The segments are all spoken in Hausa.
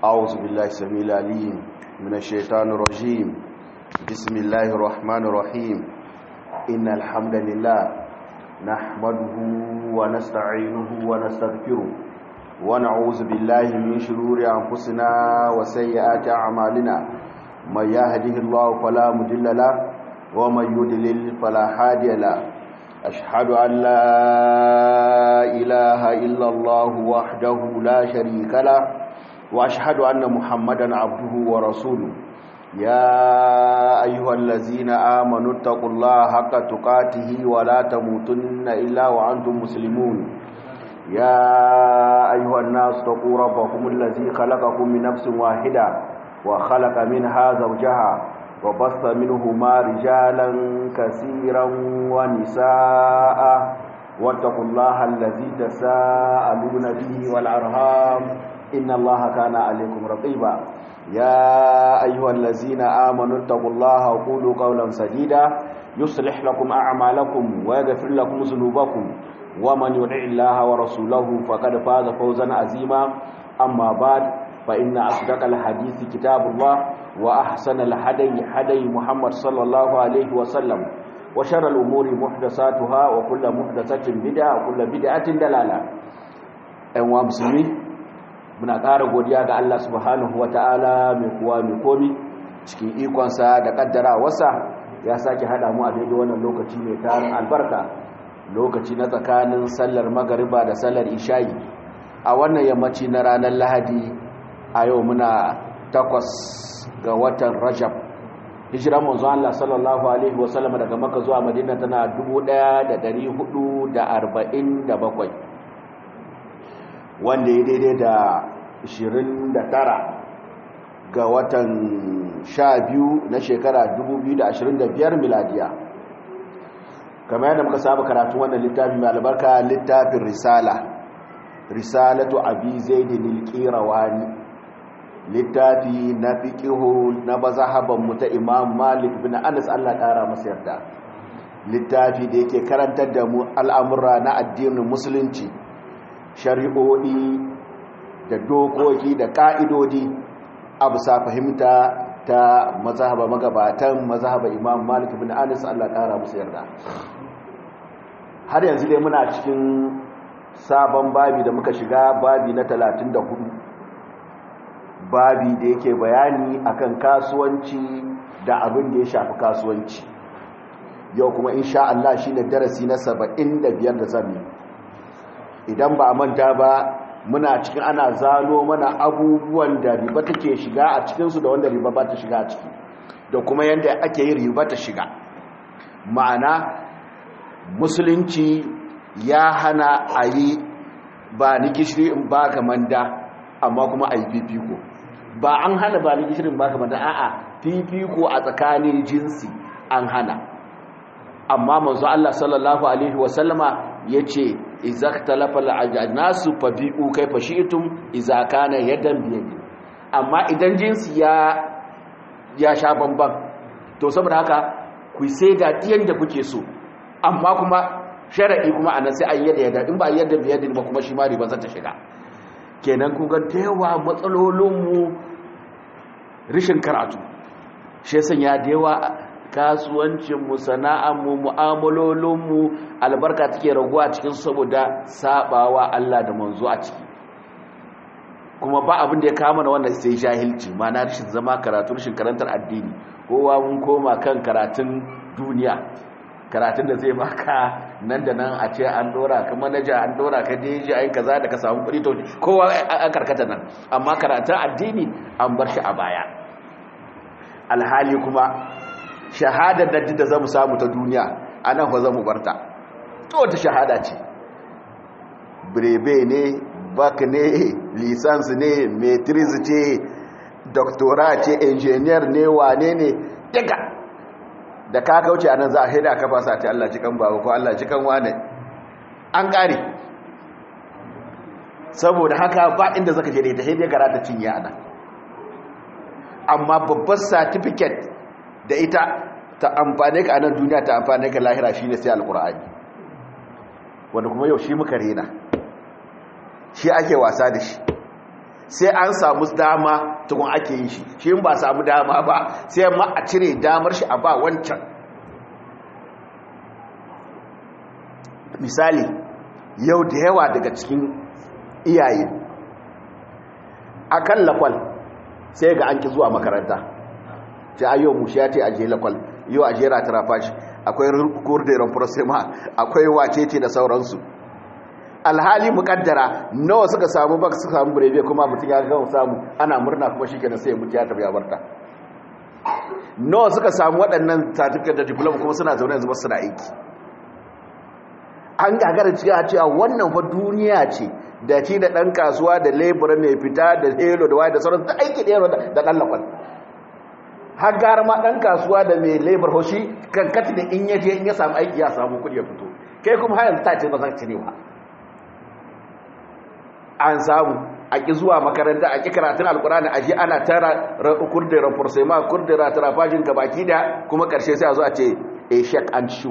أعوذ بالله السميع العليم من الشيطان الرجيم بسم الله الرحمن الرحيم إن الحمد لله نحمده ونستعينه ونستغفره ونعوذ بالله من شرور أنفسنا وسيئات أعمالنا من يهده الله فلا مضل له ومن يضلل فلا هادي له أشهد أن لا إله إلا الله وحده لا شريك له وأشهد أن محمدا عبده ورسوله يا أيها الذين آمنوا اتقوا الله حق تقاته ولا تموتن إلا وأنتم مسلمون يا أيها الناس اتقوا ربكم الذي خلقكم من نفس واحدة وخلق منها زوجها وبث منهما رجالا كثيرا ونساء واتقوا الله الذي تساءلون به والأرهام إن الله كان عليكم رقيبا يا أيها الذين آمنوا اتقوا الله وقولوا قولا سديدا يصلح لكم أعمالكم ويغفر لكم ذنوبكم ومن يطع الله ورسوله فقد فاز فوزا عظيما أما بعد فإن أصدق الحديث كتاب الله وأحسن الهدي هدي محمد صلى الله عليه وسلم وشر الأمور محدثاتها وكل محدثة بدعة وكل بدعة دلالة أيها المسلمين muna ƙara godiya ga Allah subhanahu wata'ala mai kuwa mai komi cikin ikonsa da ƙaddara wasa ya sake haɗa mu a daidai wannan lokaci mai tarin albarka lokaci na tsakanin sallar magariba da sallar isha'i a wannan yammaci na ranar lahadi a yau muna takwas ga watan rajab hijiran manzo Allah sallallahu alaihi wasallam daga maka zuwa madina tana 1447 wanda ya daidai da 29 ga watan 12 na shekara 2025 miladiya kamar yadda muka saba karatu wannan littafi mai albarka littafin risala risalatu abi zaidin al-qirawani littafi na fiqihu na bazahaban mu ta imam malik bin anas Allah kara masa yarda littafi da yake karantar da mu al'amura na addinin musulunci shari'o'i da dokoki da ka'idodi a bisa fahimta ta mazhaba magabatan mazhaba imam malik bin anas Allah kara masa yarda har yanzu dai muna cikin sabon babi da muka shiga babi na 34 babi da yake bayani akan kasuwanci da abin da ya shafi kasuwanci yau kuma insha Allah shine darasi na 75 da zamu idan ba manta ba muna cikin ana zano mana abubuwan da riba take shiga a cikin su da wanda riba ba ta shiga a ciki da kuma yanda ake yin riba ta shiga ma'ana musulunci ya hana a yi ba ni gishiri in ba ka manda amma kuma a yi fifiko ba an hana ba ni gishirin ba ka manda a'a fifiko a tsakanin jinsi an hana amma manzo Allah sallallahu alaihi wasallama yace idza ikhtalafa al-ajnasu fabi'u kayfa shi'tum idza kana yadan biyadi amma idan jinsi ya ya sha bamban to saboda haka ku sai da diyan da kuke so amma kuma shara'i kuma a nan sai an yadda yadda in ba yadda biyadin ba kuma shi ma riba za ta shiga kenan kun ga da yawa matsalolinmu rishin karatu shi sanya da yawa kasuwancinmu sana'anmu mu'amalolinmu albarka take raguwa cikin saboda sabawa Allah da manzo a ciki kuma ba abin da ya kama na wannan sai jahilci ma na rishin zama karatu rishin karantar addini kowa mun koma kan karatun duniya karatun da zai baka nan da nan a ce an dora ka manaja an dora ka deji ai kaza da ka samu kuɗi to kowa an karkata nan amma karatun addini an bar shi a baya alhali kuma shahadar da da zamu samu ta duniya anan fa zamu barta to ta shahada ce brebe ne bak ne lisans ne matrix ce doctorate ce engineer ne wane ne daga da ka kauce a nan za a haida ka fasa ta Allah cikan baba ko Allah cikan wane an ƙare saboda haka ba inda zaka je da ita haidai karata cinye ana amma babbar certificate da ita ta amfane ka a nan duniya ta amfane ka lahira shine sai alkur'ani wanda kuma yau shi muka rena shi ake wasa da shi sai an samu dama tukun ake yi shi shi ba samu dama ba sai ma a cire damar shi a ba wancan misali yau da yawa daga cikin iyaye a kan lakwal sai ga an ki zuwa makaranta ce a yau mushi ya ce a je lakwal yau a jera tarafashi akwai kurderon prosema akwai wacece da sauransu alhali mukaddara nawa suka samu baka suka samu burebe kuma mutum ya gama samu ana murna kuma shi kenan sai ya mutu ya tafi ya barta nawa suka samu waɗannan certificate da diploma kuma suna zaune yanzu suna aiki an gagara cewa cewa wannan fa duniya ce da ci da ɗan kasuwa da lebura mai fita da helo da waye da sauran da aiki ɗaya da ɗan lakwal har gara ma ɗan kasuwa da mai lebar hoshi kan kati da in yaje in ya samu aiki ya samu kuɗi ya fito kai kuma har yanzu ta ce ba zan ci ne ba an samu a ƙi zuwa makaranta a ƙi karatun alkurani a ji ana tara kurdera fursema kurdera tarafajin gabaki da kuma ƙarshe sai a zo a ce a shek and shu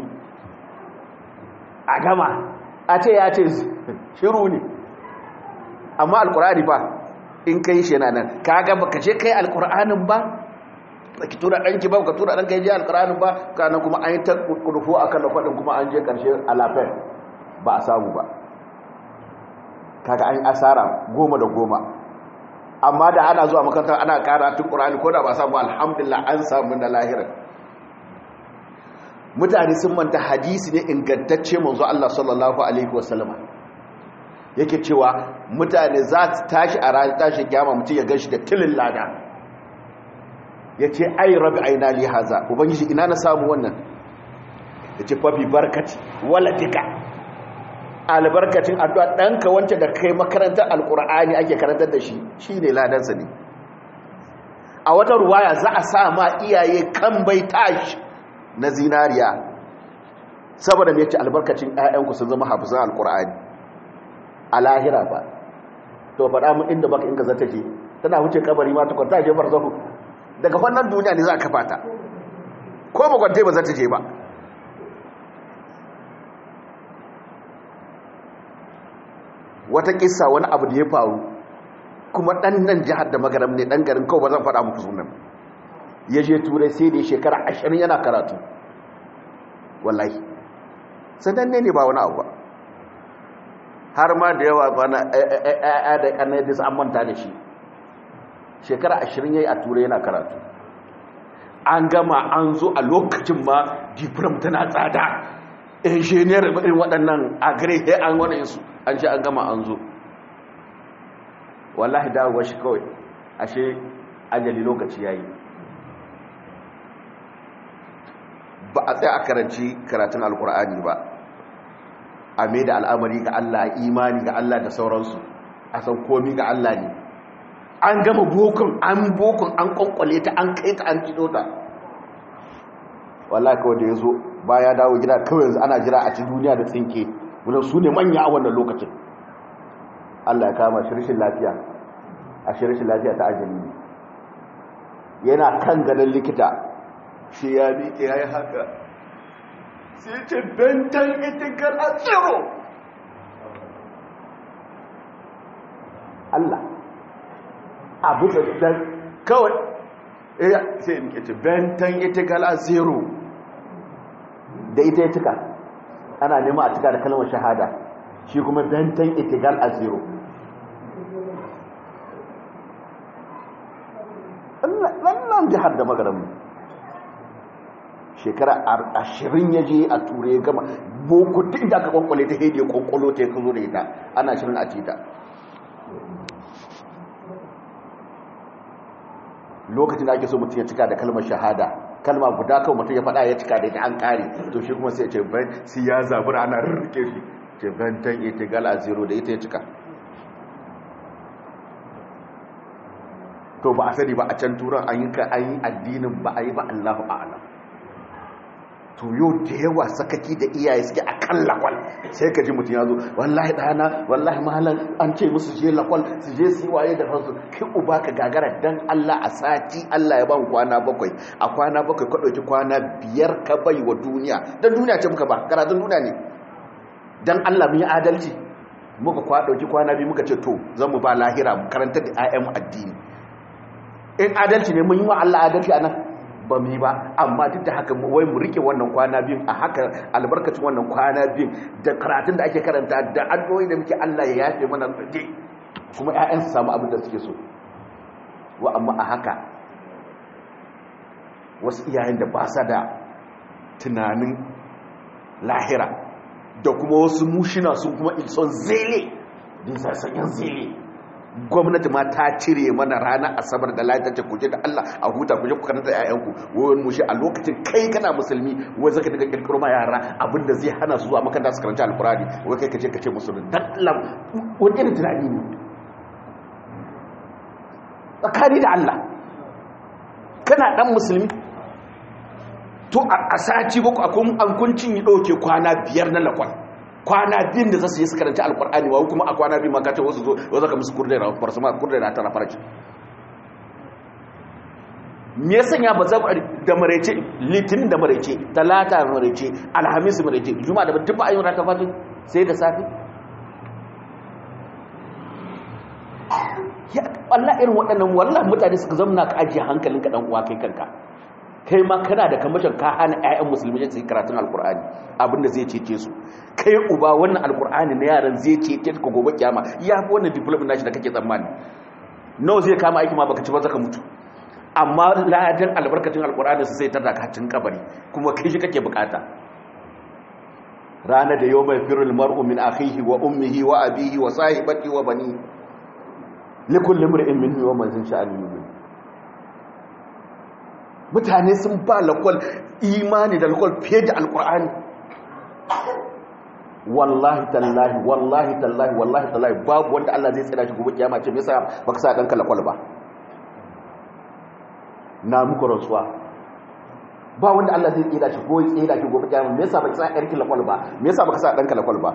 a gama a ce ya ce shiru ne amma alkurani ba in kai shi yana nan ka gaba ka ce kai alkuranin ba ki tura ɗanki ba ka tura ɗanka ya je alkuranin ba kanan kuma an yi ta kurfu a kan da kwaɗin kuma an je ƙarshe alafai ba a samu ba kaga an asara goma da goma amma da ana zuwa makarantar ana karatun ƙur'ani ko da ba samu alhamdulillah an samu na lahirar mutane sun manta hadisi ne ingantacce manzo Allah sallallahu alaihi wasallama yake cewa mutane za su tashi a ranar tashi kiyama mutum ya ganshi da tilin lada yace ai rabi aina li haza ubangiji ina na samu wannan yace fa bi barkati waladika albarkacin addu'a ɗanka wancan da kai makarantar alƙur'ani ake karantar da shi shi ne ladansa ne a wata ruwaya za a sa ma iyaye kan bai tashi na zinariya saboda mai ce albarkacin ‘ya'yanku sun zama hafizan alƙur'ani a lahira ba to faɗa mu inda baka inga zata je tana wuce kabari ma tukun ta je bar zahu daga wannan duniya ne za a kafa ta ko bakwante ba zata je ba wata kissa wani abu da ya faru kuma dan nan jihar da magaram ne dan garin kawai ba zan faɗa muku sunan ya je turai sai da shekara ashirin yana karatu wallahi sannan ne ne ba wani abu ba har ma da yawa ba na ɗaya da ƙanar da an manta da shi shekara ashirin ya yi a turai yana karatu an gama an zo a lokacin ma diplom tana tsada injiniyar irin waɗannan agare sai an wani su an ce an gama an zo wallahi dawowa shi kawai ashe ajali lokaci ya yi ba a tsaye a karanci karatun alkur'ani ba a mai da al'amari ga Allah imani ga Allah da sauransu a san komi ga Allah ne an gama bokun an bokun an kwankwale ta an kai ta an kido ta wallahi kawai da ya zo ba ya dawo gida kawai yanzu ana jira a ci duniya da tsinke wadda su ne manya a wannan lokacin Allah ya kama shirishin lafiya a shirishin lafiya ta ajali ne yana kan ganin likita shi ya miƙe ya yi haka sai ce bentan itikar a tsiro Allah abu da kawai sai miƙe ce bentan itikar a tsiro da ita ya cika ana nema a cika da kalmar shahada shi kuma bentan itigal a zero lallan jihar da magaranmu shekara ashirin ya je a ture gama boko duk da aka kwankwale ta hede kwankwalo ta ya kazo da ita ana shirin a cita lokacin da ake so mutum ya cika da kalmar shahada kalma guda kawai mutum ya faɗa ya cika da ita an ƙare to shi kuma sai ce bai sai ya zabura ana rurruke shi ce bantan ita gal a zero da ita ya cika to ba a sani ba a can turan an yi ka an yi addinin ba a yi ba allahu a'alam to yau da yawa sakaki da iyaye suke a kan lakwal sai ka ji mutum ya zo wallahi ɗana wallahi mahalan an ce musu je lakwal su je su yi waye da kansu kai uba ka gagara dan Allah a sati Allah ya ban kwana bakwai a kwana bakwai ka ɗauki kwana biyar ka bai wa duniya dan duniya ce muka ba karatun duniya ne dan Allah mun yi adalci muka kwa dauki kwana biyu muka ce to zan mu ba lahira mu karanta da ayyan addini in adalci ne mun yi wa Allah adalci anan ba mu yi ba amma duk da haka wai mu rike wannan kwana biyun a haka albarkacin wannan kwana biyun da karatun da ake karanta da addu'o'i da muke Allah ya yafe mana dai kuma ƴaƴan su samu abin da suke so wa amma a haka wasu iyayen da ba sa da tunanin lahira da kuma wasu mushina sun kuma ilson zele din sassayen zele gwamnati ma ta cire mana ranar asabar da lafiya ta kuje da Allah a huta kuje ku karanta ƴaƴanku wayan mushi a lokacin kai kana musulmi wai zaka daga kirkiro ma yara abinda zai hana su zuwa makaranta su karanta alqur'ani wai kai kace kace musulmi dallam wani irin tunani ne tsakani da Allah kana dan musulmi to a sati bako akwai an kuncin yi dauke kwana biyar na lakwal kwana biyun da za su yi su karanta alkur'ani wa kuma a kwana biyu makata wasu zo wasu ka musu kurdai na farsu ma kurdai na tara farci me ya sanya ba za ku da maraice litinin da maraice talata da maraice alhamis da maraice juma da duk ba a yi rata fatin sai da safi ya wallah irin waɗannan wallah mutane suka zama ka ajiye hankalinka dan uwa kai kanka kai ma kana da kamashin ka hana ƴaƴan musulmi su yi karatun alkur'ani abinda zai cece su kai uba wannan alkur'ani na yaran zai cece ka gobe kiyama ya fi wannan development nashi da kake tsammani nawa zai kama aiki ma baka ci ba zaka mutu amma ladan albarkacin alkur'ani su sai tada ka cin kabari kuma kai shi kake bukata rana da yau mai firul mar'u min akhihi wa ummihi wa abihi wa sahibati wa bani likulli mar'in minhu wa man sha'ani yumin mutane sun ba lakwal imani da lakwal fiye da alkur'ani wallahi tallahi wallahi tallahi wallahi tallahi babu wanda Allah zai tsira shi gobe kiyama ce me yasa baka sa danka lakwal ba na muku rasuwa ba wanda Allah zai tsira shi ko ya tsira shi gobe kiyama me yasa baka sa yarki lakwal ba me yasa baka sa danka lakwal ba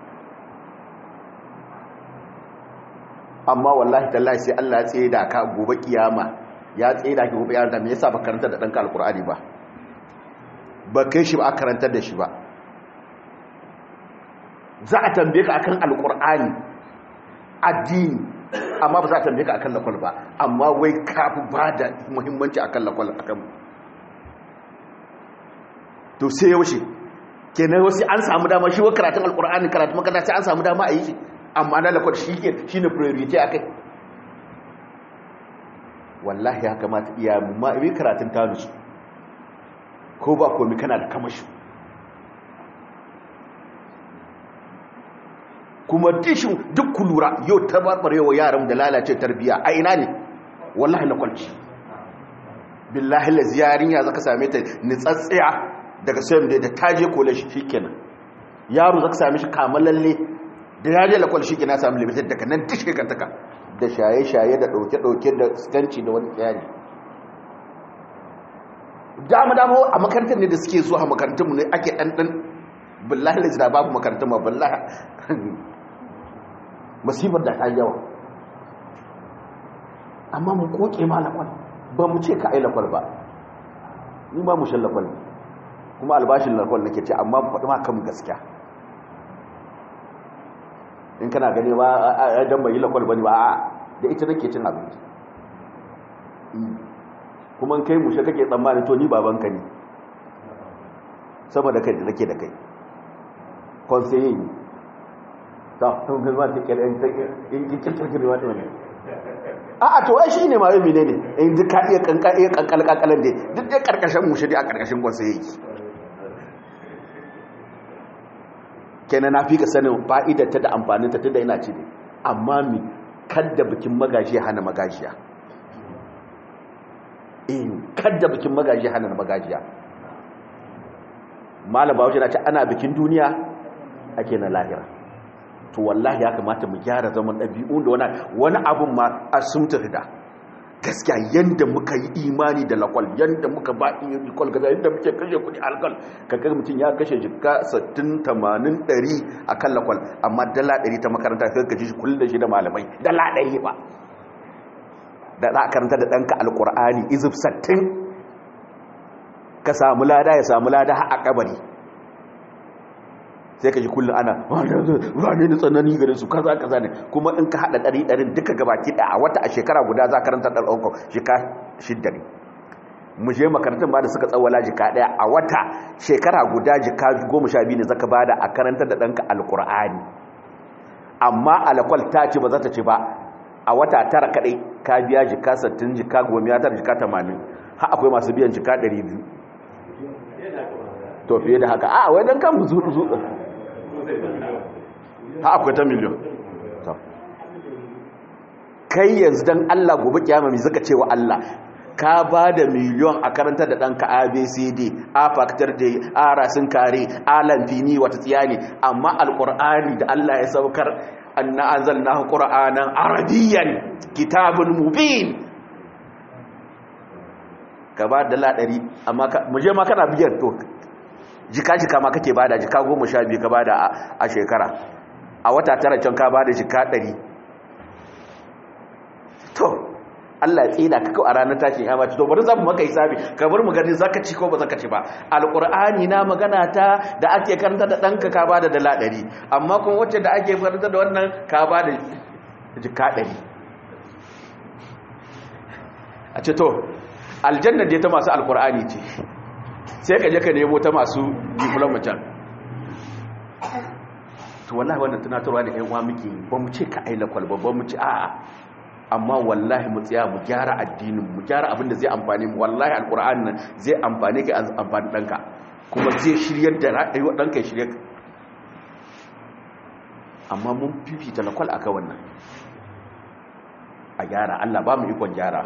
amma wallahi tallahi sai Allah ya tsira ka gobe kiyama ya tsira ki gobe yaran da me yasa ba karanta da danka alkur'ani ba ba kai shi ba a karantar da shi ba za a tambaye ka akan alkur'ani addini amma ba za a tambaye ka akan lakwal ba amma wai ka fi ba da muhimmanci akan lakwal akan to sai yaushe kenan wasu an samu dama shi wa karatun alkur'ani karatun makaranta sai an samu dama a yi shi amma na lakwal shi ne priority akai wallahi ya kamata iya ma'abi karatun tanusu ko ba komi kana da kamashi kuma dishin duk kulura yau tabarbarewa yaran da lalace tarbiya a ina ne wallahi na kwalci billahi la ziyarin ya zaka same ta nitsatsiya daga sayan da taje kole shi kenan yaro zaka same shi kamalalle da yaje la kwalci kenan samu limited daga nan dishe kantaka da shaye-shaye da ɗauke-ɗauke da skanci da wani tsayani dama-dama a makarantar ne da suke zuwa a makarantarmu ne ake ɗanɗan billahi da jira babu makarantar ma billahi masifar da ta yawa amma mu koke ma lakwal ba mu ce ka ai lakwal ba ni ba mu shan lakwal kuma albashin lakwal nake ce amma faɗi ma kan gaskiya in kana gani ba a dan bai lakwal bane ba a da ita nake cin abinci kuma kai mushe kake tsammani to ni babanka ne sama da kai da nake da kai conseiller ne ta tun ga ma take in in kikin kirkiri wata ne a a to ai shine ma yau ne in duk ka iya kanka iya kankal kankalan dai duk dai karkashin mushe dai a karkashin conseiller kenan na fi ka sanin fa'idarta da amfaninta tun da ina ci ne amma mi kadda bikin magaji hana magajiya in kadda bikin magaji hana magajiya malam bawashi na ce ana bikin duniya ake na lahira to wallahi ya kamata mu gyara zaman ɗabi'un da wani abun ma a sun da gaskiya yadda muka yi imani da lakwal yadda muka ba iya lakwal gaza yadda muke kashe kudi alkal kakar mutum ya kashe jika 60 80 100 a kan lakwal amma dala 100 ta makaranta sai kaji shi kullum da shi da malamai dala 100 ba da za a karanta da ɗanka alkur'ani izif 60 ka samu lada ya samu lada a kabari sai ka ji kullum ana wane da tsanani gare su kaza kaza ne kuma in ka haɗa ɗari ɗarin duka gabaki ɗaya a wata a shekara guda za karanta ɗan ɗaukar shika shidda ne mu je makarantun ba da suka tsawala jika ɗaya a wata shekara guda jika goma sha biyu ne zaka bada a karantar da ɗanka alƙur'ani amma alakwal ta ce ba za ta ce ba a wata tara kaɗai ka biya jika sattin jika goma ya tara jika tamanin ha akwai masu biyan jika ɗari biyu to fiye da haka a wai don kan zuɗu zuɗu ha akwai ta miliyon kai yanzu don allah gobe kiyama mai zaka cewa allah ka ba da miliyon a karanta da ɗanka abcd a faktar da a rasin kare a lamfini wata tsiyani amma alƙur'ani da allah ya saukar an na an zalna ƙur'anan arabiyyan kitabun mubin ka ba da laɗari amma muje ma kana biyan to jika-jika ma kake bada jika goma sha biyu ka bada a shekara a wata tara can ka bada jika ɗari to Allah ya tsina ka a ranar tashin ya mace to bari za mu maka hisabi kamar mu gani zaka ci ko ba zaka ci ba alqur'ani na magana ta da ake karanta da danka ka bada dala 100 amma kuma wacce da ake karanta da wannan ka bada jika 100 a ce to aljanna dai ta masu alqur'ani ce sai ka je ka nemo ta masu diploma can to wallahi wannan tunatarwa da ƴan uwa muke ba mu ce ka aila kwalba ba mu ce a'a amma wallahi mu tsaya mu gyara addinin mu gyara abin da zai amfani mu wallahi alqur'ani nan zai amfane ka amfani danka kuma zai shiryar da rayuwar danka ya shirye amma mun fifita lakwal aka wannan a gyara Allah ba mu ikon gyara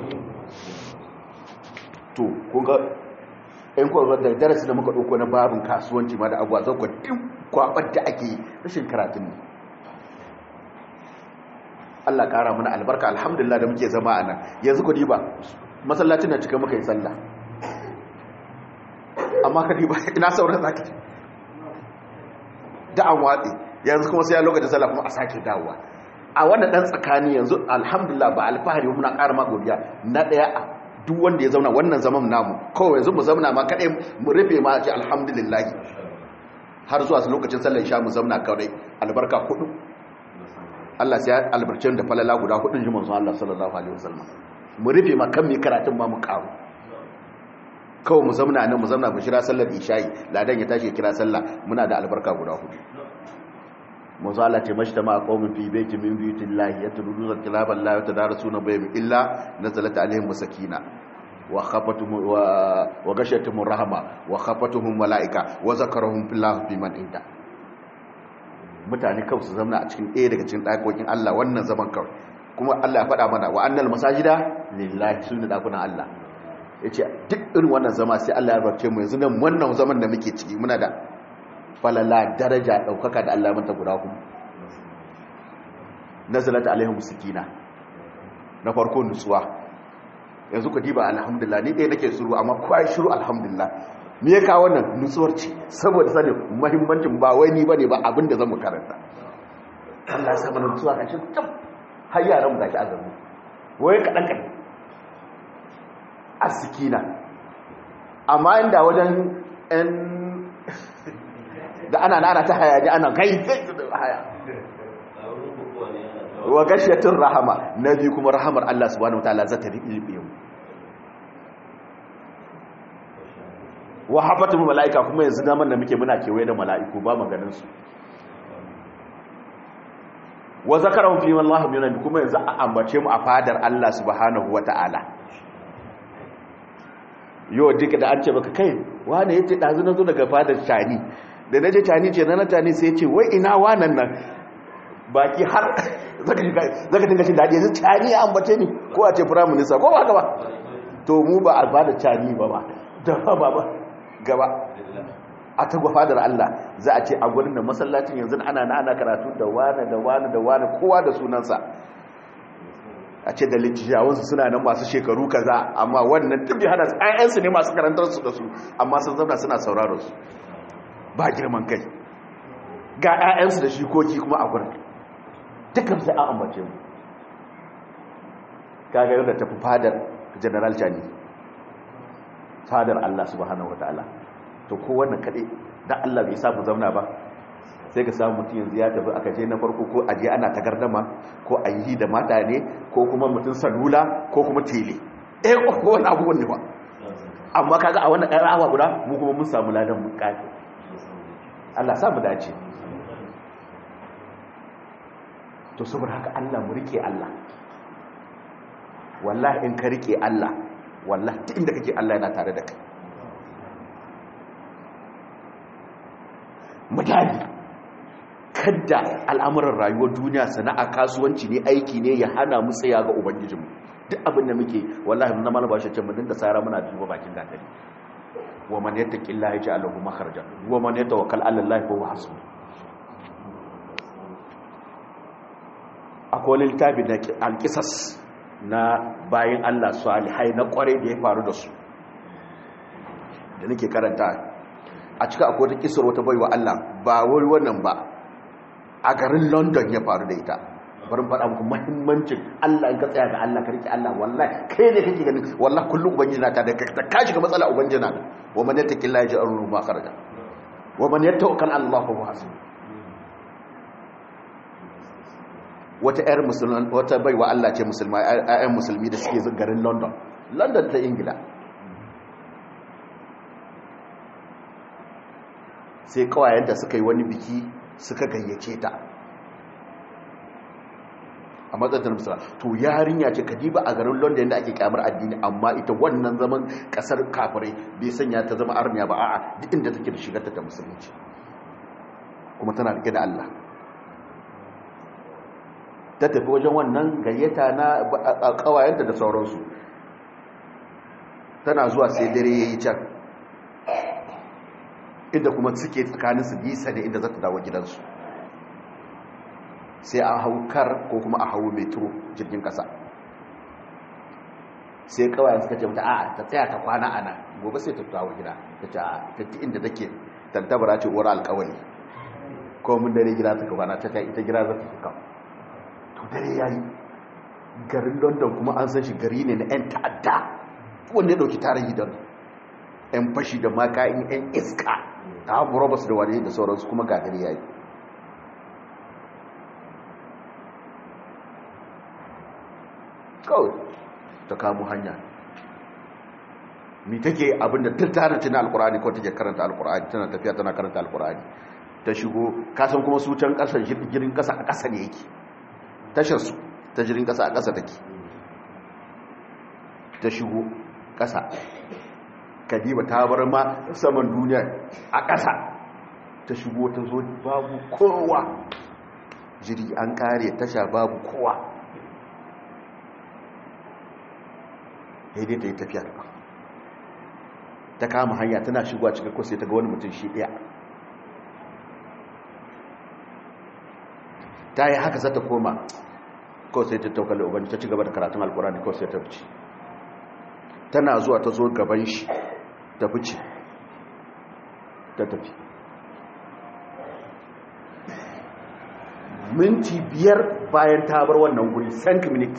to kun ga ɗan kwanwar da darasi da muka ɗauko na babin kasuwanci ma da abuwa zan kwa duk kwaɓar da ake rashin karatun ne Allah ƙara mana albarka alhamdulillah da muke zama a nan yanzu ku diba masallacin na cika muka yi sallah amma ka diba ina sauran zaki da an watsi yanzu kuma sai ya lokacin sallah kuma a sake dawowa a wannan ɗan tsakani yanzu alhamdulillah ba alfahari muna ƙara ma godiya na ɗaya duk wanda ya zauna wannan zaman namu kawai yanzu mu zauna ma kaɗai mu rufe ma ce alhamdulillah har zuwa lokacin sallar isha mu zauna kawai albarka kudu Allah sai albarcin da falala guda hudun ji manzon Allah sallallahu alaihi wasallam mu rufe ma kan mi karatun ma mu karu kawai mu zauna nan mu zauna mu shira sallar isha'i ladan ya tashi kira sallah muna da albarka guda hudu manzo Allah ce mashta ma qaumin fi baiti min buyutillahi yatluna kitaban la yatadarasuna bayhim illa nazalat alaihim sakina wa khafatuhum wa wa gashatuhum rahma wa khafatuhum malaika wa zakarahum fillah fi man inda mutane kawai su zama a cikin ɗaya daga cikin ɗakokin Allah wannan zaman kawai kuma Allah ya faɗa mana wa annal masajida lillahi sunna dakunan Allah yace duk irin wannan zama sai Allah ya barke mu yanzu nan wannan zaman da muke ciki muna da falala daraja daukaka da Allah manta guda kuma nazalat alaihim sakina na farko nutsuwa yanzu ku diba alhamdulillah ni dai nake shiru amma kowa shiru alhamdulillah me ya kawo wannan nutsuwar ce saboda sanin muhimmancin ba wai ni bane ba abinda zamu karanta Allah ya sa mana nutsuwa kashi tab har yaran mu gashi azabu wai kadan kadan asikina amma inda wajen ɗan da ana nana ta hayaji ana kai haya wa gashiyatun rahama na biyu kuma rahamar Allah subhanahu wataala za ta riɓe mu wa hafatul mala'ika kuma yanzu zaman da muke muna kewaye da mala'iku ba maganin su wa zakarahum fi wallahu min kuma yanzu a ambace mu a fadar Allah subhanahu wataala yau duka da an ce baka kai wane yace dazu na zo daga fadar tani da naje tani ce na tani sai ce wai ina wanan nan baki har zaka dinga shi daɗi yanzu cani ya ambace ni ko a ce prime minister ko ba gaba to mu ba a bada cani ba ba da ba ba gaba a ta fadar Allah za a ce a gurin da masallacin yanzu ana na ana karatu da wani da wani da wani kowa da sunansa a ce da littattafansu suna nan masu shekaru kaza amma wannan duk hana ayyansu ne masu karantar su da su amma sun zauna suna sauraro su ba girman kai ga ayyansu da shikoki kuma a gurin dukkan sai an ambace mu kaga yadda tafi fadar general chani fadar Allah subhanahu wataala to ko wannan kade dan Allah bai sa mu zauna ba sai ka samu mutum yanzu ya tafi aka je na farko ko aje ana tagardama ko a yi da mata ne ko kuma mutum salula ko kuma tele eh ko wani abubuwan ne ba amma kaga a wannan ɗan awa guda mu kuma mun samu ladan mun kafi Allah sa mu dace to saboda haka Allah mu rike Allah wallahi in ka rike Allah wallahi ta inda kake Allah yana tare da kai mutane kadda al'amuran rayuwar duniya sana'a kasuwanci ne aiki ne ya hana mu tsaya ga ubangijinmu duk abin da muke wallahi mun mana bashi ce mu dinga tsara muna duba bakin gatari wa man yattaqillaha yaj'al lahu makhraja wa man yatawakkal 'ala allahi fa huwa hasbuh akwai littafi da alqisas na bayin Allah salihai na kware da ya faru da su da nake karanta a cika akwai wata kisar wata baiwa Allah ba wai wannan ba a garin London ya faru da ita bari faɗa muku muhimmancin Allah in ka tsaya ga Allah ka rike Allah wallahi kai ne kake ganin wallahi kullum ubangiji na ta da ka shiga matsala ubangiji na wa man yattaqillaha yaj'al lahu makhraja wa man yatawakkal 'ala Allah fa huwa hasbuh wata ƴar musulman wata baiwa Allah ce musulma ƴaƴan musulmi da suke garin London London ta Ingila sai kawayenta suka yi wani biki suka gayyace ta a matsayin musulma to yarinya ce kadiba a garin london da ake kyamar addini amma ita wannan zaman kasar kafirai bai sanya ta zama arniya ba a'a duk inda take da shigarta ta musulunci kuma tana rike da Allah ta tafi wajen wannan gayyata na kawayenta da sauransu tana zuwa sai dare yayi can inda kuma suke tsakanin su nisa da inda za ta dawo gidansu sai a hau kar ko kuma a hau metro jirgin kasa sai kawai suka ce mata a ta tsaya ta kwana ana gobe sai ta dawo gida ta ce a ta inda take tantabara ce uwar alkawari ko mun dare gida ta kwana ta kai ita gida za ta fuka to dare yayi garin london kuma an san shi gari ne na 'yan ta'adda wanda ya dauki tarihi don 'yan fashi da makayin 'yan iska ta haɓu robas da wani da sauransu kuma gagari ya yi kawai ta kamo hanya mi take abinda tattara tana alkur'ani ko take karanta alkur'ani tana tafiya tana karanta alkur'ani ta shigo kasan kuma su can ƙasar jirgin ƙasa a ƙasa ne yake tasharsu ta jirgin ƙasa a ƙasa take ta shigo ƙasa kadiba ta bar ma saman duniya a ƙasa ta shigo ta zo babu kowa jiri an kare tasha babu kowa daidai ta yi tafiya da ta kama hanya tana shigowa cikin kusa ta ga wani mutum shi ɗaya ta yi haka zata koma kawai sai ta taukali ubanci ta ci gaba da karatun alkurani kawai sai ta fice tana zuwa ta zo gaban shi ta fice ta tafi minti biyar bayan ta bar wannan guri sank minute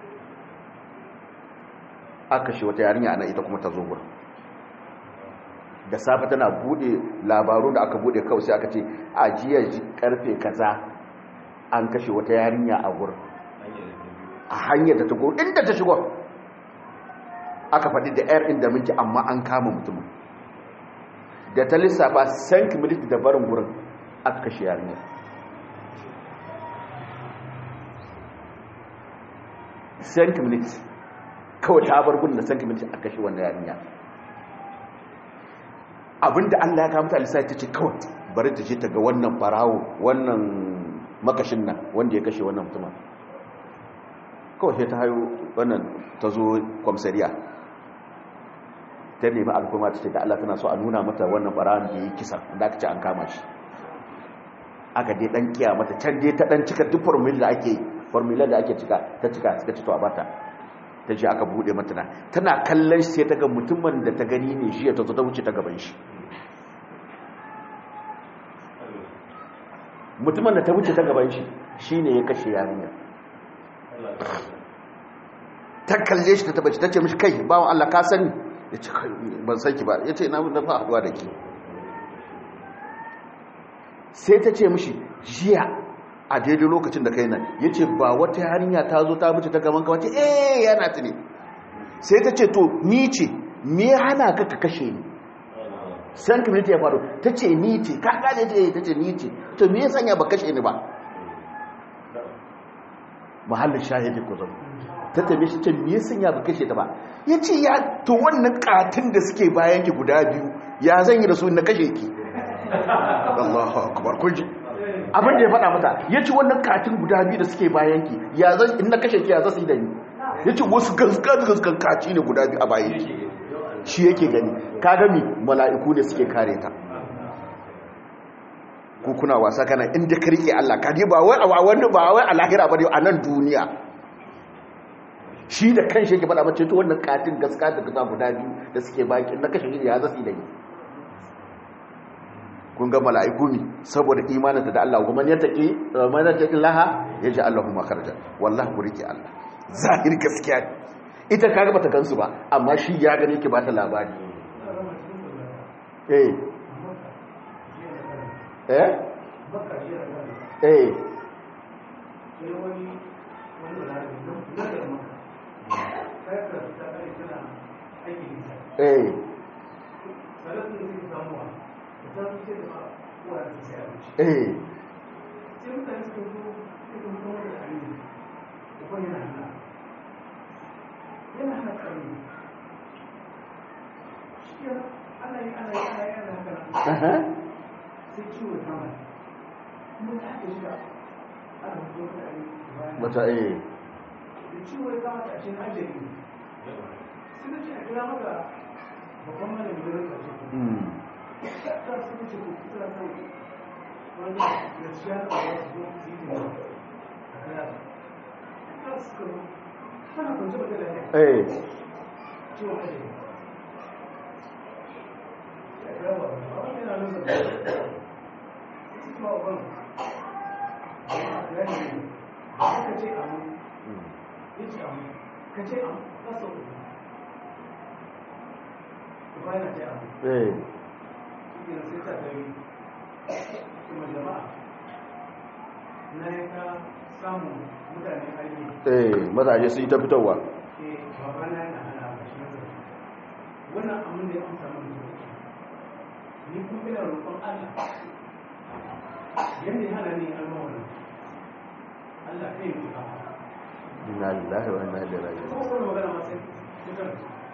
aka shi wata yarinya ana ita kuma ta zo gurin da safe tana bude labaru da aka bude kawai sai aka ce a jiya karfe kaza an kashe wata yarinya a gurin a hanyar da ta go inda ta shigo aka faɗi da yar inda muke amma an kama mutumin da ta lissafa sank minute da barin gurin aka kashe yarinya sank minute kawai ta bar gudun da sank minute aka kashe wannan yarinya abinda Allah ya kamata lissafi ta ce kawai bari ta je ta ga wannan farawo wannan makashin nan wanda ya kashe wannan mutumin kawai sai ta hayo wannan ta zo kwamsariya ta nemi alfuma ta ce da Allah tana so a nuna mata wannan barawon da ya yi kisa da aka ce an kama shi aka dai dan kiya mata can dai ta dan cika duk formula da ake formula da ake cika ta cika suka ci to a bata ta je aka bude mata na tana kallon shi sai ta ga mutumin da ta gani ne shi ya ta zo ta wuce ta gaban shi mutumin da ta wuce ta gaban shi shine ya kashe yarinyar ta kalle shi ta tabbaci ta ce mishi kai bawan Allah ka sani ya ce ban san ki ba ya ce na da fa haduwa da ki sai ta ce mishi jiya a daidai lokacin da kai nan ya ce ba wata yarinya ta zo ta mace ta gaban ka wace eh yana ta ne sai ta ce to ni ce me hana ka ka kashe ni san community ya faru ta ce ni ce ka gane ce ta ce ni ce to me ya sanya ba kashe ni ba mahallin shahidi ku zama ta tabe shi ce me ya sanya ba kashe ta ba ya ce ya to wannan katin da suke bayan ki guda biyu ya zan yi da su na kashe ki Allahu akbar kun ji abin da ya faɗa mata ya ce wannan katin guda biyu da suke bayan ki ya zan in na kashe ki ya zasu yi da ni ya ce wasu gaskan kaci ne guda biyu a bayan ki shi yake gani ka gami mala'iku ne suke kare ta ku kuna wasa kana inda ka rike Allah ka ba wai a wani ba wai a lahira ba a nan duniya shi da kan shi yake faɗa mace to wannan katin gaska da gaza guda biyu da suke baki na kashe shi ya zasu da ni kun ga mala'iku ne saboda imaninta da Allah kuma ya taƙi man yattaqi laha yaji Allahu makharaja wallahi ku rike Allah zahir gaskiya ita kaga bata gansu ba amma shi ya gane ki bata labari eh eh eh eh eh mata eh da ciwo ya kama a cikin ajiyar sai da ce a kira maka babban malamin da rika ce ta su ne ce ku kusa kai wani gaskiya da ba su zo su yi ne a kaya ta su karo tana kwanci mata da ne eh ciwon ajiyar ya kira ba ba wani yana nuna da su kuma ban ya ne ka ce amu ya ce amu ka ce amu ka sau ba yana ce amu eh cikin sai ta gari kuma jama'a na yi ka samun mutane aiki eh mazaje sun yi ta fitowa ke baba na yana hana a shi nazari wannan abin da ya amsa mun da ni kuma ina roƙon Allah yadda ya hana ni alma wannan Allah kai mu ka inna lillahi wa inna ilaihi raji'un ko kuma magana ma sai kusan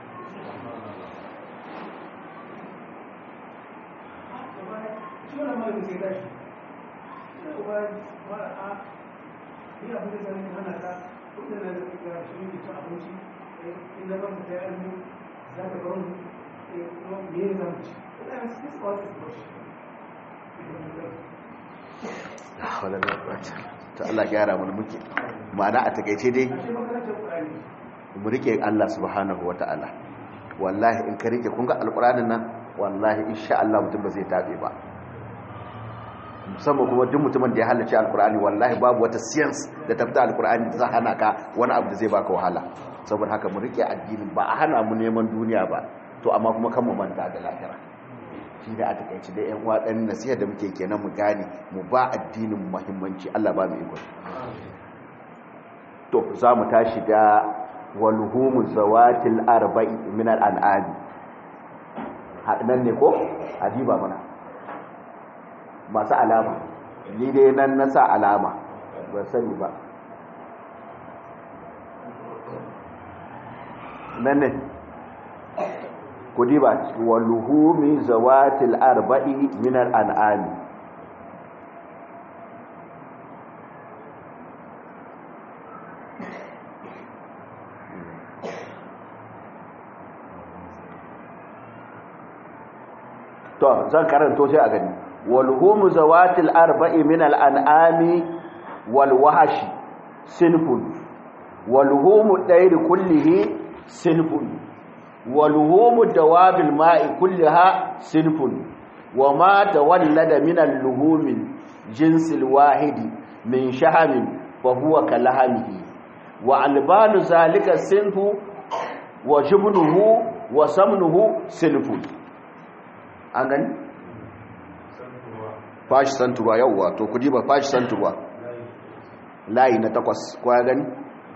shi wannan malamin sai tashi sai uba mara a ni abin da zai hana ka kudin da zai ga shi ne cin abinci in da ban ta yarmu za ka bar mu kuma me ne za mu ci ina yin sai tsawon da ba shi la hawla wala quwwata to Allah gyara mu muke ma'ana a takeice dai a shi makarantar Qur'ani mu rike Allah subhanahu wata'ala wallahi in ka rike kun ga alqur'anin nan wallahi insha Allah mutum ba zai tabe ba musamman kuma duk mutumin da ya halarci alqur'ani wallahi babu wata science da tafta alqur'ani da za hana ka wani abu da zai baka wahala saboda haka mu rike addinin ba a hana mu neman duniya ba to amma kuma kan mu manta da lahira shi da a takaice da yan uwa dan nasiha da muke kenan mu gane mu ba addinin muhimmanci Allah ba mu iko to za mu tashi da walhumu zawatil arba'i min al'an'ami nan ne ko adiba mana masu alama ni dai nan na sa alama ba sani ba nan ne ku diba walhumi zawatil arba'i min al'an'ami to zan karanto sai a gani walhumu zawatil arba'i min al'an'ami wal wahashi sinfun walhumu dayri kullihi sinfun walhumu dawabil ma'i kulliha sinfun wama tawallada min al-luhumil jinsil wahidi min shahamin fa huwa kalahamihi wa albanu zalika sinfu wa jubnuhu wa samnuhu sinfun an gani? fashi santurwa yauwa to kudi ba fashi santurwa layi na takwas kwaya gani?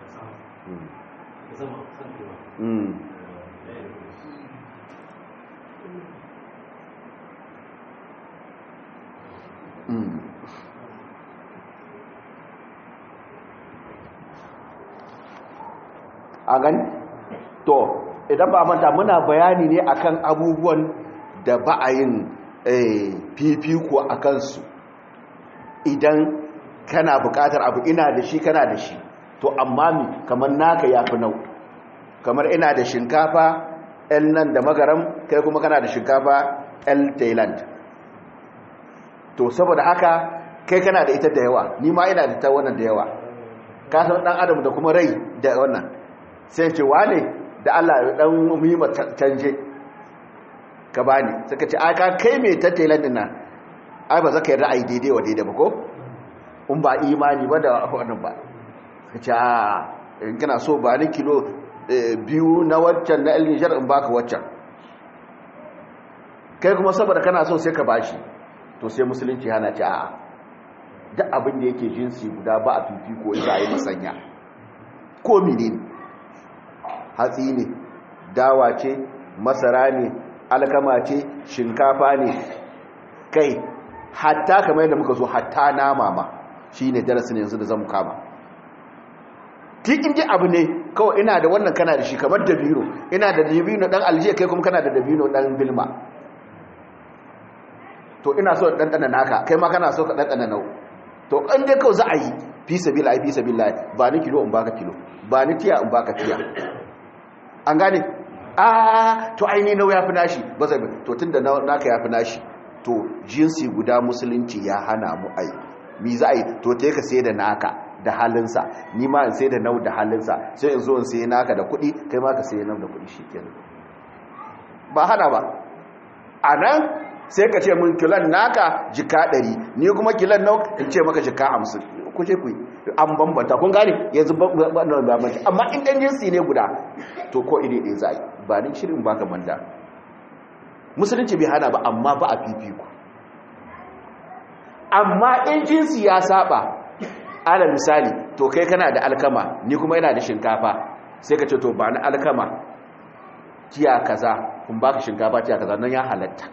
a gani? to idan ba manta muna bayani ne akan abubuwan da ba a yin fifiko a kansu idan kana bukatar abu ina da shi kana da shi to amma mi kamar naka ya fi nau kamar ina da shinkafa el nan da magaram kai kuma kana da shinkafa el thailand to saboda haka kai kana da ita da yawa ni ma ina da ta wannan da yawa ka san dan adam da kuma rai da wannan sai ce wane da Allah dan muhimma canje ka bani suka ce aka kai mai ta thailand din nan ai ba zaka yi ra'ayi daidai wa daidai ba ko in ba imani ba da wannan ba ka ce a in kana so ba ni kilo biyu na waccan na nijar in baka waccan kai kuma saboda kana so sai ka bashi to sai musulunci hana ce a duk abin da yake jinsi guda ba a fifi ko za a yi masanya ko mene ne hatsi ne dawa ce masara ne alkama ce shinkafa ne kai hatta kamar yadda muka zo hatta nama ma shi ne darasin yanzu da zan kama tikin ji abu ne kawai ina da wannan kana da shi kamar dabino ina da dabino dan aljiya kai kuma kana da dabino dan bilma to ina so ɗanɗana naka kai ma kana so ka ɗanɗana nau to an dai kawai za a yi fi sabila fi sabila ba ni kilo in baka kilo ba ni tiya in baka tiya an gane a to aini nau ya fi nashi ba zai to tun da naka ya fi nashi to jinsi guda musulunci ya hana mu ai mi za a yi to ta ka sai da naka da halinsa ni ma in sai da nau da halinsa sai in zo in sai naka da kuɗi kai ma ka sai nau da kuɗi shi kenan ba hana ba a nan sai ka ce mun kilan naka jika ɗari ni kuma kilan nau in ce maka jika hamsin ku ce ku an bambanta kun gane yanzu bambanci amma in ɗan jinsi ne guda to ko iri ɗaya za a yi ba ni shirin baka manda musulunci bai hana ba amma ba a fifiko amma in jinsi ya saba ala misali to kai kana da alkama ni kuma yana da shinkafa sai ka ce to ba na alkama tiya kaza kun baka shinkafa tiya kaza nan ya halatta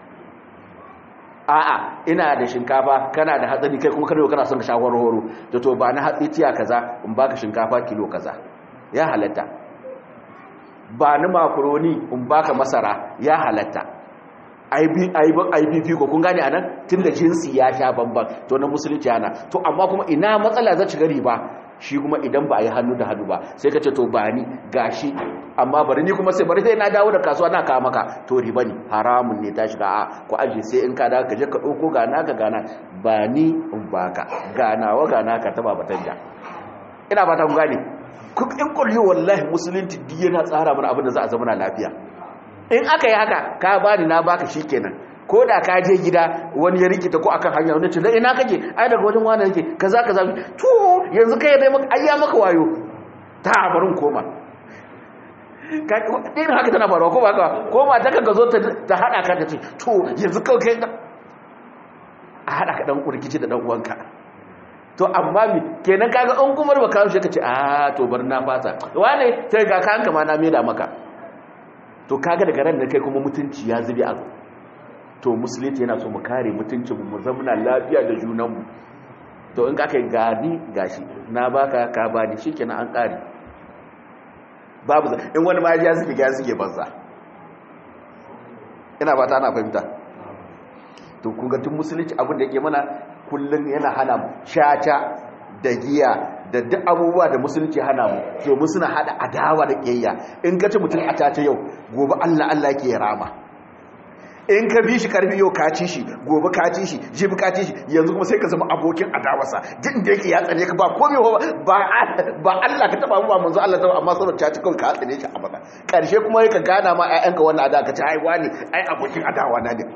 a'a ina da shinkafa kana da hatsari kai kuma kana kana son ka shawar horo to to ba na hatsi tiya kaza in baka shinkafa kilo kaza ya halatta ba ni makaroni in baka masara ya halatta IBP ko kun gane anan tunda jinsi ya sha bamban to na musulunci yana to amma kuma ina matsala za ci gari ba shi kuma idan ba a yi hannu da hannu ba sai ka ce to ba ni gashi amma bari ni kuma sai bari sai na dawo da kasuwa na kawo maka to riba ne haramun ne ta shiga a ku aje sai in ka dawo ka je ka ɗauko gana ka gana ba ni in baka ganawa gana ka taba batanja ina ba ta gane kun in kulli wallahi musulunci duk yana tsara mana abin da za a zama lafiya in aka yi haka ka bani na baka shikenan ko da ka je gida wani ya rikita ko akan hanya wani ce da ina kake ai daga wajen wani yake kaza kaza to yanzu kai dai maka ayya maka wayo ta barin koma ka din haka tana faruwa ko ba ka ko ma ta kaga zo ta hada ka ta ce to yanzu kai kai a hada ka dan kurkici da dan uwanka to amma mi kenan kaga an kuma ba kawo shi ka ce a to bar na fasa wane sai ga kanka ma na meda maka to kaga daga ran da kai kuma mutunci ya zube a to musulunci yana so mu kare mutuncin mu zamana lafiya da junanmu to in ka kai gani gashi na baka ka bani shikenan an kare babu in wani ma ya suke ga suke banza ina ba ta ana fahimta to kun ga tun musulunci abin da yake mana kullun yana hana mu shata da giya da duk abubuwa da musulunci hana mu domin suna hada adawa da kiyayya in ka ci mutum a tace yau gobe Allah Allah yake rama in ka bi shi karfi yau ka ci shi gobe ka ci shi jibi ka ci shi yanzu kuma sai ka zama abokin adawarsa duk da yake ya tsane ka ba komai ba ba Allah ka taba ba manzo Allah taba amma saboda ta ci kawai ka tsane shi a baka karshe kuma ka gana ma ƴaƴanka wannan adawa ka ci ai wani ai abokin adawa na ne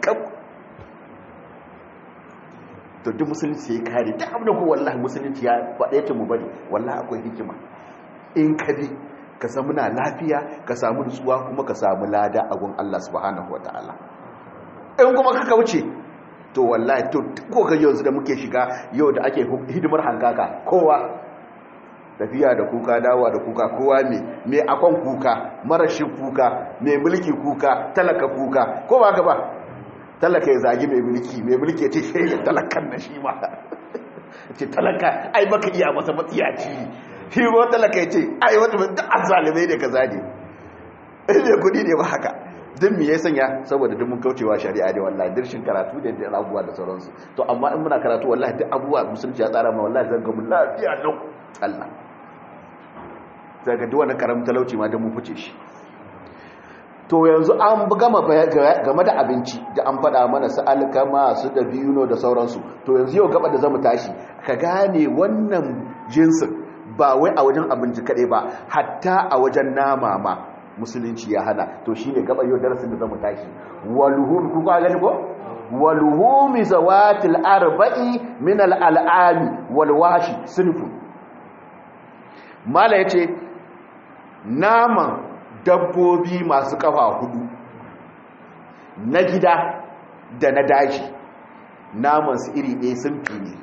to duk musulunci ya kare duk abin da ko wallahi musulunci ya faɗe ta mu bari wallahi akwai hikima in ka bi ka samu na lafiya ka samu nutsuwa kuma ka samu lada a gun Allah subhanahu wataala in kuma ka kauce to wallahi to ko ga yanzu da muke shiga yau da ake hidimar hankaka kowa tafiya da kuka dawa da kuka kowa ne mai akon kuka marashin kuka mai mulki kuka talaka kuka ko ba ka ba talaka ya zagi mai mulki mai mulki ya ce shi ya talakan na shi ma ce talaka ai baka iya masa matsiyaci shi ba talaka ya ce ai wata duk azalimai ne ka zage ne kudi ne ba haka duk me ya sanya saboda duk mun kaucewa shari'a ne wallahi dirshin karatu da da abubuwa da sauransu to amma in muna karatu wallahi duk abubuwa musulunci ya tsara ma wallahi zan ga mun lafiya lau Allah daga duk wani karamin talauci ma da mu fice shi to yanzu an gama game da abinci da an faɗa mana su alkama su da biyuno da sauransu to yanzu yau gaba da zamu tashi ka gane wannan jinsin ba wai a wajen abinci kaɗai ba hatta a wajen nama ma musulunci ya hana to shine gaba yau darasin da zamu tashi waluhum ku ga gani ko waluhum zawatil arba'i min al-al'ami wal washi sinfu mala yace naman dabbobi masu kafa hudu na gida da na daji naman su iri ɗaya sun fi ne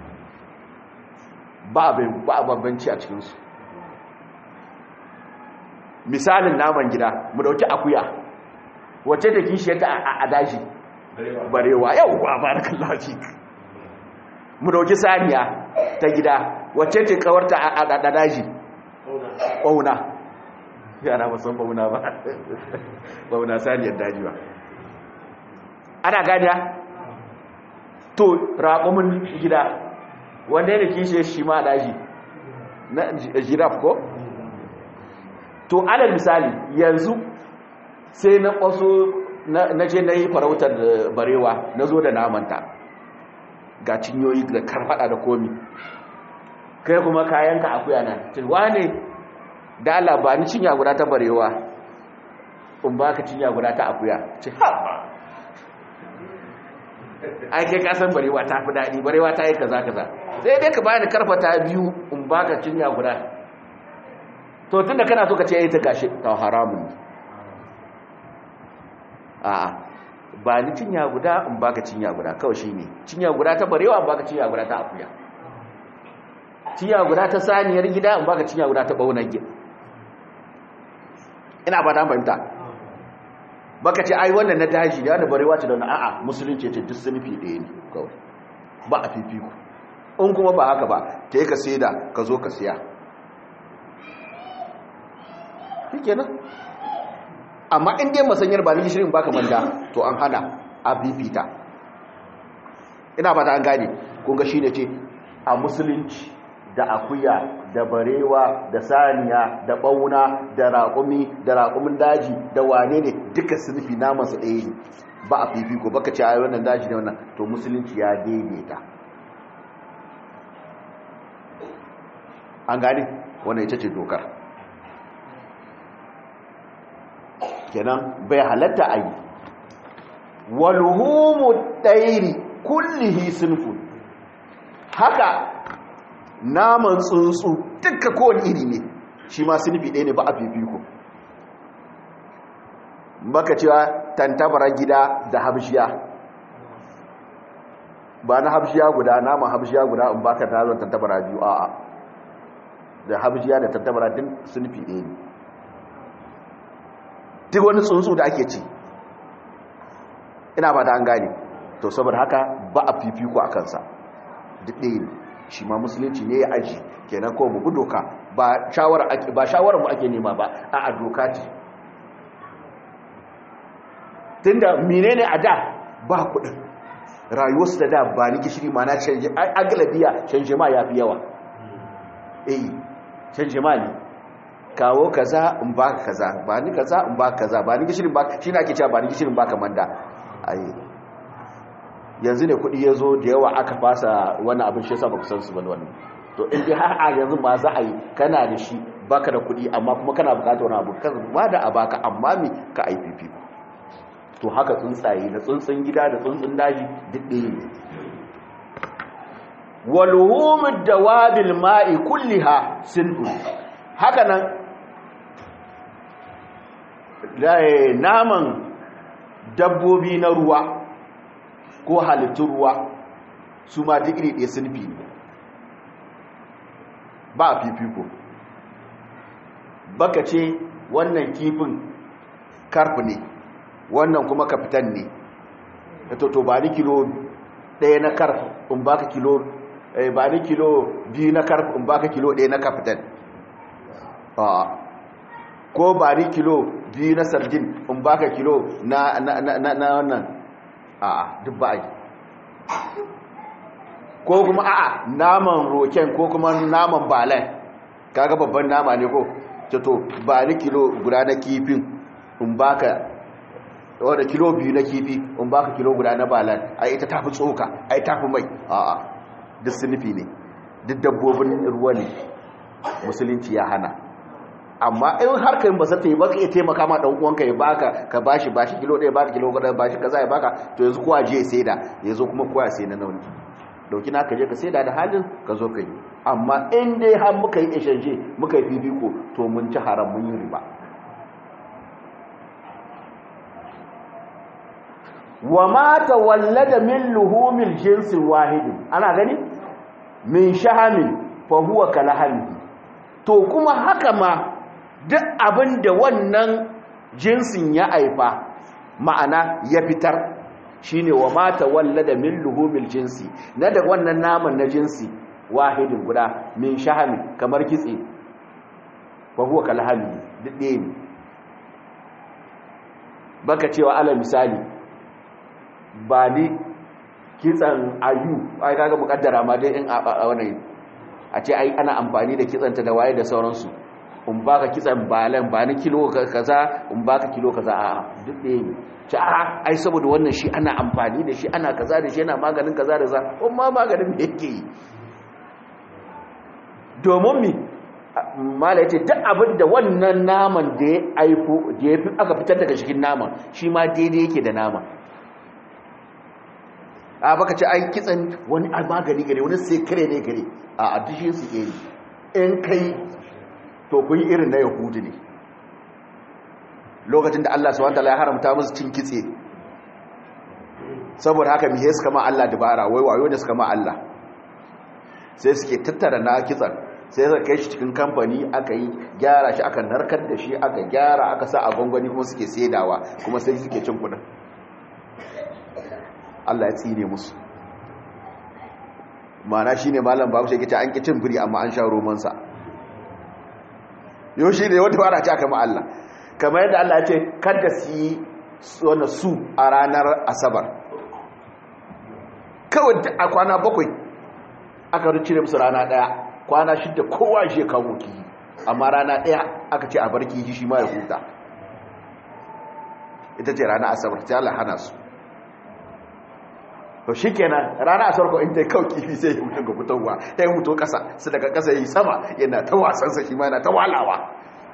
ba a babbanci a cikinsu misalin naman gida mu dauki akuya wacce da kishiyarta a daji barewa yau ba barakallahu fik mu dauki saniya ta gida wacce ce kawarta a daji ƙauna yana musan bauna ba bauna saniyar daji ba ana ganiya to raƙumin gida wanda yana kishe shi ma daji na jiraf ko to alal misali yanzu sai na ƙwaso na je na yi farautar barewa na zo da namanta ga cinyoyi da karfada da komi kai kuma kayanka akuya na cewa ne da Allah ba ni cinya guda ta barewa in ba ka cinya guda ta akuya ce haɓa ai kai kasan barewa ta fi daɗi barewa ta yi kaza kaza sai dai ka bani karfata biyu in ba ka cinya guda to tun da kana so ka ce ya yi ta gashi ta haramun a'a ba ni cinya guda in ba ka cinya guda kawai shi ne cinya guda ta barewa in ba ka cinya guda ta akuya cinya guda ta saniyar gida in ba ka cinya guda ta ɓaunar gida ina ba ta fahimta baka ce ai wannan na daji da wanda barewa ce da wani a'a musulunci ce duk sunufi ɗaya ne kawai ba a fifiku in kuma ba haka ba ta yi ka da ka zo ka siya shi nan amma in dai masanyar ba ni gishirin baka manda to an hana a fifita ina ba ta an gane kunga shi ne ce a musulunci da akuya da barewa da saniya da bauna da raƙumi da raƙumin daji da wane ne duka sunufi namansa ɗaya ne ba a fifiko baka ce a wannan daji ne wannan to musulunci ya daidaita an gane wannan ita ce dokar kenan bai halatta a yi walhumu ɗairi kullihi sunfun haka naman tsuntsu duka kowane iri ne shi ma sunufi ɗaya ne ba a fifiko baka cewa tantabara gida da habshiya ba na habshiya guda naman habshiya guda in baka taron tantabara biyu a'a da habshiya da tantabara din sunufi ɗaya ne duk wani tsuntsu da ake ci ina ba ta an gane to saboda haka ba a fifiko a kansa duk ɗaya ne shi ma musulunci ne ya aji kenan ko mu doka ba shawarar mu ake nema ba a a doka ce tunda menene a da ba kudin rayuwarsu da da ba ni gishiri ma na canje agalabiya canje ma ya fi yawa eh canje ma ne kawo kaza in ba kaza ba ni kaza in ba kaza ba ni gishirin ba shi na ake cewa ba ni gishirin ba kamanda ayi yanzu ne kudi ya zo da yawa aka fasa wani abin shi yasa ba ku san su ba wannan to in dai har a yanzu ba za a yi kana da shi baka da kudi amma kuma kana bukatar wani abu kan ba da a baka amma me ka IPP to haka tsuntsaye da tsuntsun gida da tsuntsun daji duk ɗaya ne walhumud dawabil ma'i kulliha sinfu haka nan naman dabbobi na ruwa ko halittun ruwa su ma duk iri ɗaya sunfi ne ba a fifiko baka ce wannan kifin karf ne wannan kuma kafitan ne to to ba ni kilo ɗaya na karf in baka kilo ba ni kilo biyu na karf in baka kilo ɗaya na kafitan ko ba ni kilo biyu na sardin in baka kilo na wannan a duk ba a yi ko kuma a'a naman roken ko kuma naman balen kaga babban nama ne ko to ba ni kilo guda na kifin in baka wadda kilo biyu na kifi in baka kilo guda na balan ai ita tafi tsoka ai tafi mai a'a duk sunufi ne duk dabbobin ruwa ne musulunci ya hana amma in har kai ba zata yi baka iya taimaka ma dan uwanka ya baka ka bashi bashi kilo ɗaya baka kilo guda bashi kaza ya baka to yanzu kowa je ya saida yanzu kuma kowa ya sai na nauni dauki na ka je ka saida da halin ka zo ka yi amma in dai har muka yi exchange muka yi fifiko to mun ci haram mun yi riba wa ma tawallada min luhumil jinsi wahidin ana gani min shahamin fa huwa kalahami to kuma haka ma duk abinda wannan jinsin ya aifa ma'ana ya fitar shine wa ma tawallada min luhumil jinsi na da wannan naman na jinsi wahidin guda min shahami kamar kitse fa huwa kalahami duk ɗaya ne baka cewa ala misali ba ni kitsan ayu ai kaga mukaddara ma dai in a wannan a ce ai ana amfani da kitsanta da waye da sauransu in baka kitsan balan ba ni kilo kaza in baka kilo kaza a duk ɗaya ne ce a ai saboda wannan shi ana amfani da shi ana kaza da shi yana maganin kaza da za kuma maganin me yake yi domin mi mala yace duk abin da wannan naman da ya aiko da ya fi aka fitar daga cikin naman shi ma daidai yake da naman a baka ce ai kitsan wani magani gare wani sekare ne gare a addishin su iri in kai to kun yi irin na yahudi ne lokacin da Allah subhanahu wataala ya haramta musu cin kitse saboda haka mihe suka ma Allah dabara wai wayo ne suka ma Allah sai suke tattara na kitsan sai suka kai shi cikin kamfani aka yi gyara shi aka narkar da shi aka gyara aka sa a gwangwani kuma suke saidawa kuma sai suke cin kudin Allah ya tsine musu mana shi ne malam babu shi an ƙi cin biri amma an sha romansa yau shi ne wata fara ce aka ma Allah kamar yadda Allah ya ce kada su yi wani su a ranar asabar kawai a kwana bakwai aka ricire musu rana ɗaya kwana shidda kowa shi kawo kihi amma rana ɗaya aka ce a bar kihi shi ma ya huta ita ce rana asabar ta Allah hana su to shi kenan rana a sarko in ta kawo kifi sai ya mutu ga fitowa ya yi mutu kasa su daga kasa yi sama yana ta wasansa shi ma yana ta walawa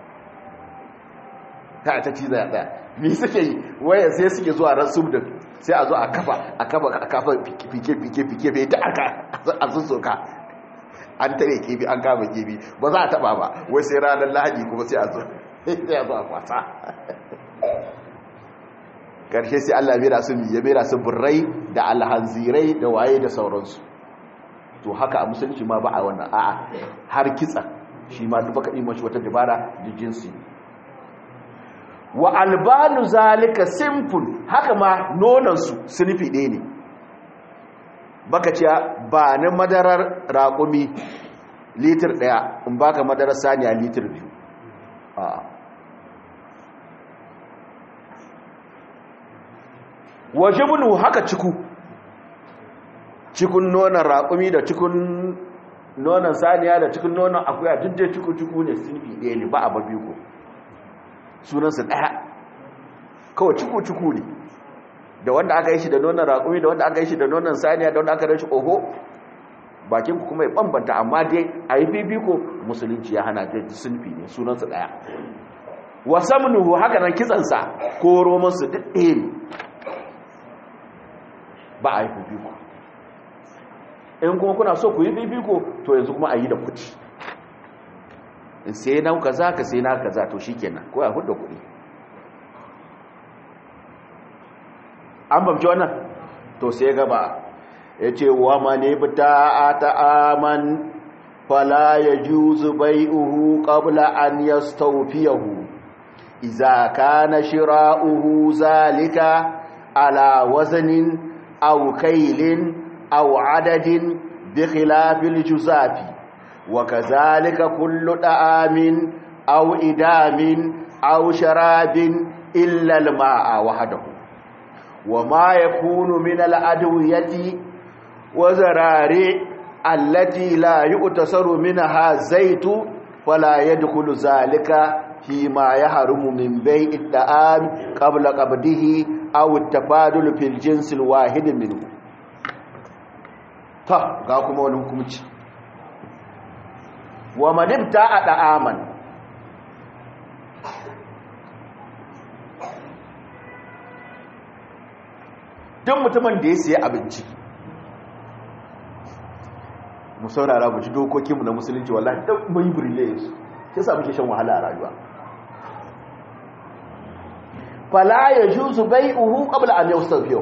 ta ta ciza ya ɗaya mi suke yi waya sai suke zuwa ran subdin sai a zo a kafa a kafa a kafa fike fike fike fike ta aka a sussoka an tare kibi an kama kibi ba za a taba ba wai sai ranar lahadi kuma sai a zo sai a zo a kwasa karshe sai Allah mera su ya mera su burrai da alhanzirai da waye da sauransu to haka a musulunci ma ba a wannan a'a har kitsa shi ma duk baka mashi wata dabara da jinsi wa albanu zalika simple haka ma nonon su sunfi ɗaya ne baka ce ba ni madarar raƙumi litir ɗaya in baka madarar saniya litir biyu a'a wajibnu haka ciku cikun nonon raƙumi da cikun nonon saniya da cikun nonon akuya duk da ciku-ciku ne sunfi ɗaya ne ba a babi ko sunansu ɗaya kawai ciku-ciku ne da wanda aka yi shi da nonon raƙumi da wanda aka yi shi da nonon saniya da wanda aka yi shi oho bakinku kuma ya bambanta amma dai a yi bibiko musulunci ya hana da sunfi ne sunansu ɗaya wasamnuhu haka nan kitsansa ko romansu duk ɗaya ne ba a yi fifiko in kuma kuna so ku yi fifiko to yanzu kuma a yi da kuɗi in sai na kaza ka sai na kaza to shi kenan ko ya hudu kuɗi an bamci wannan to sai gaba ya ce wa mani bita a ta'aman fala ya juzu bai'uhu ƙabla an ya staufiyahu iza ka na shira'uhu zalika ala wazanin au kailin au adadin bi khilafil juzafi wa kazalika kullu da'amin au idamin au sharabin illa al-ma'a wahdahu wa ma yakunu min al-adwiyati wa zarari allati la yu'tasaru minha zaitu fala yadkhulu zalika fi ma yahrumu min bai'i at-ta'am qabla qabdihi aw at-tafadul fil jins al-wahid minhu ta ga kuma wani hukunci wa man ibta'a da'aman duk mutumin da ya siya abinci mu saurara mu ji dokokinmu na musulunci wallahi duk mun yi brile su sai sa muke shan wahala a rayuwa fala yajuzu bai'uhu qabla an yastawfiyu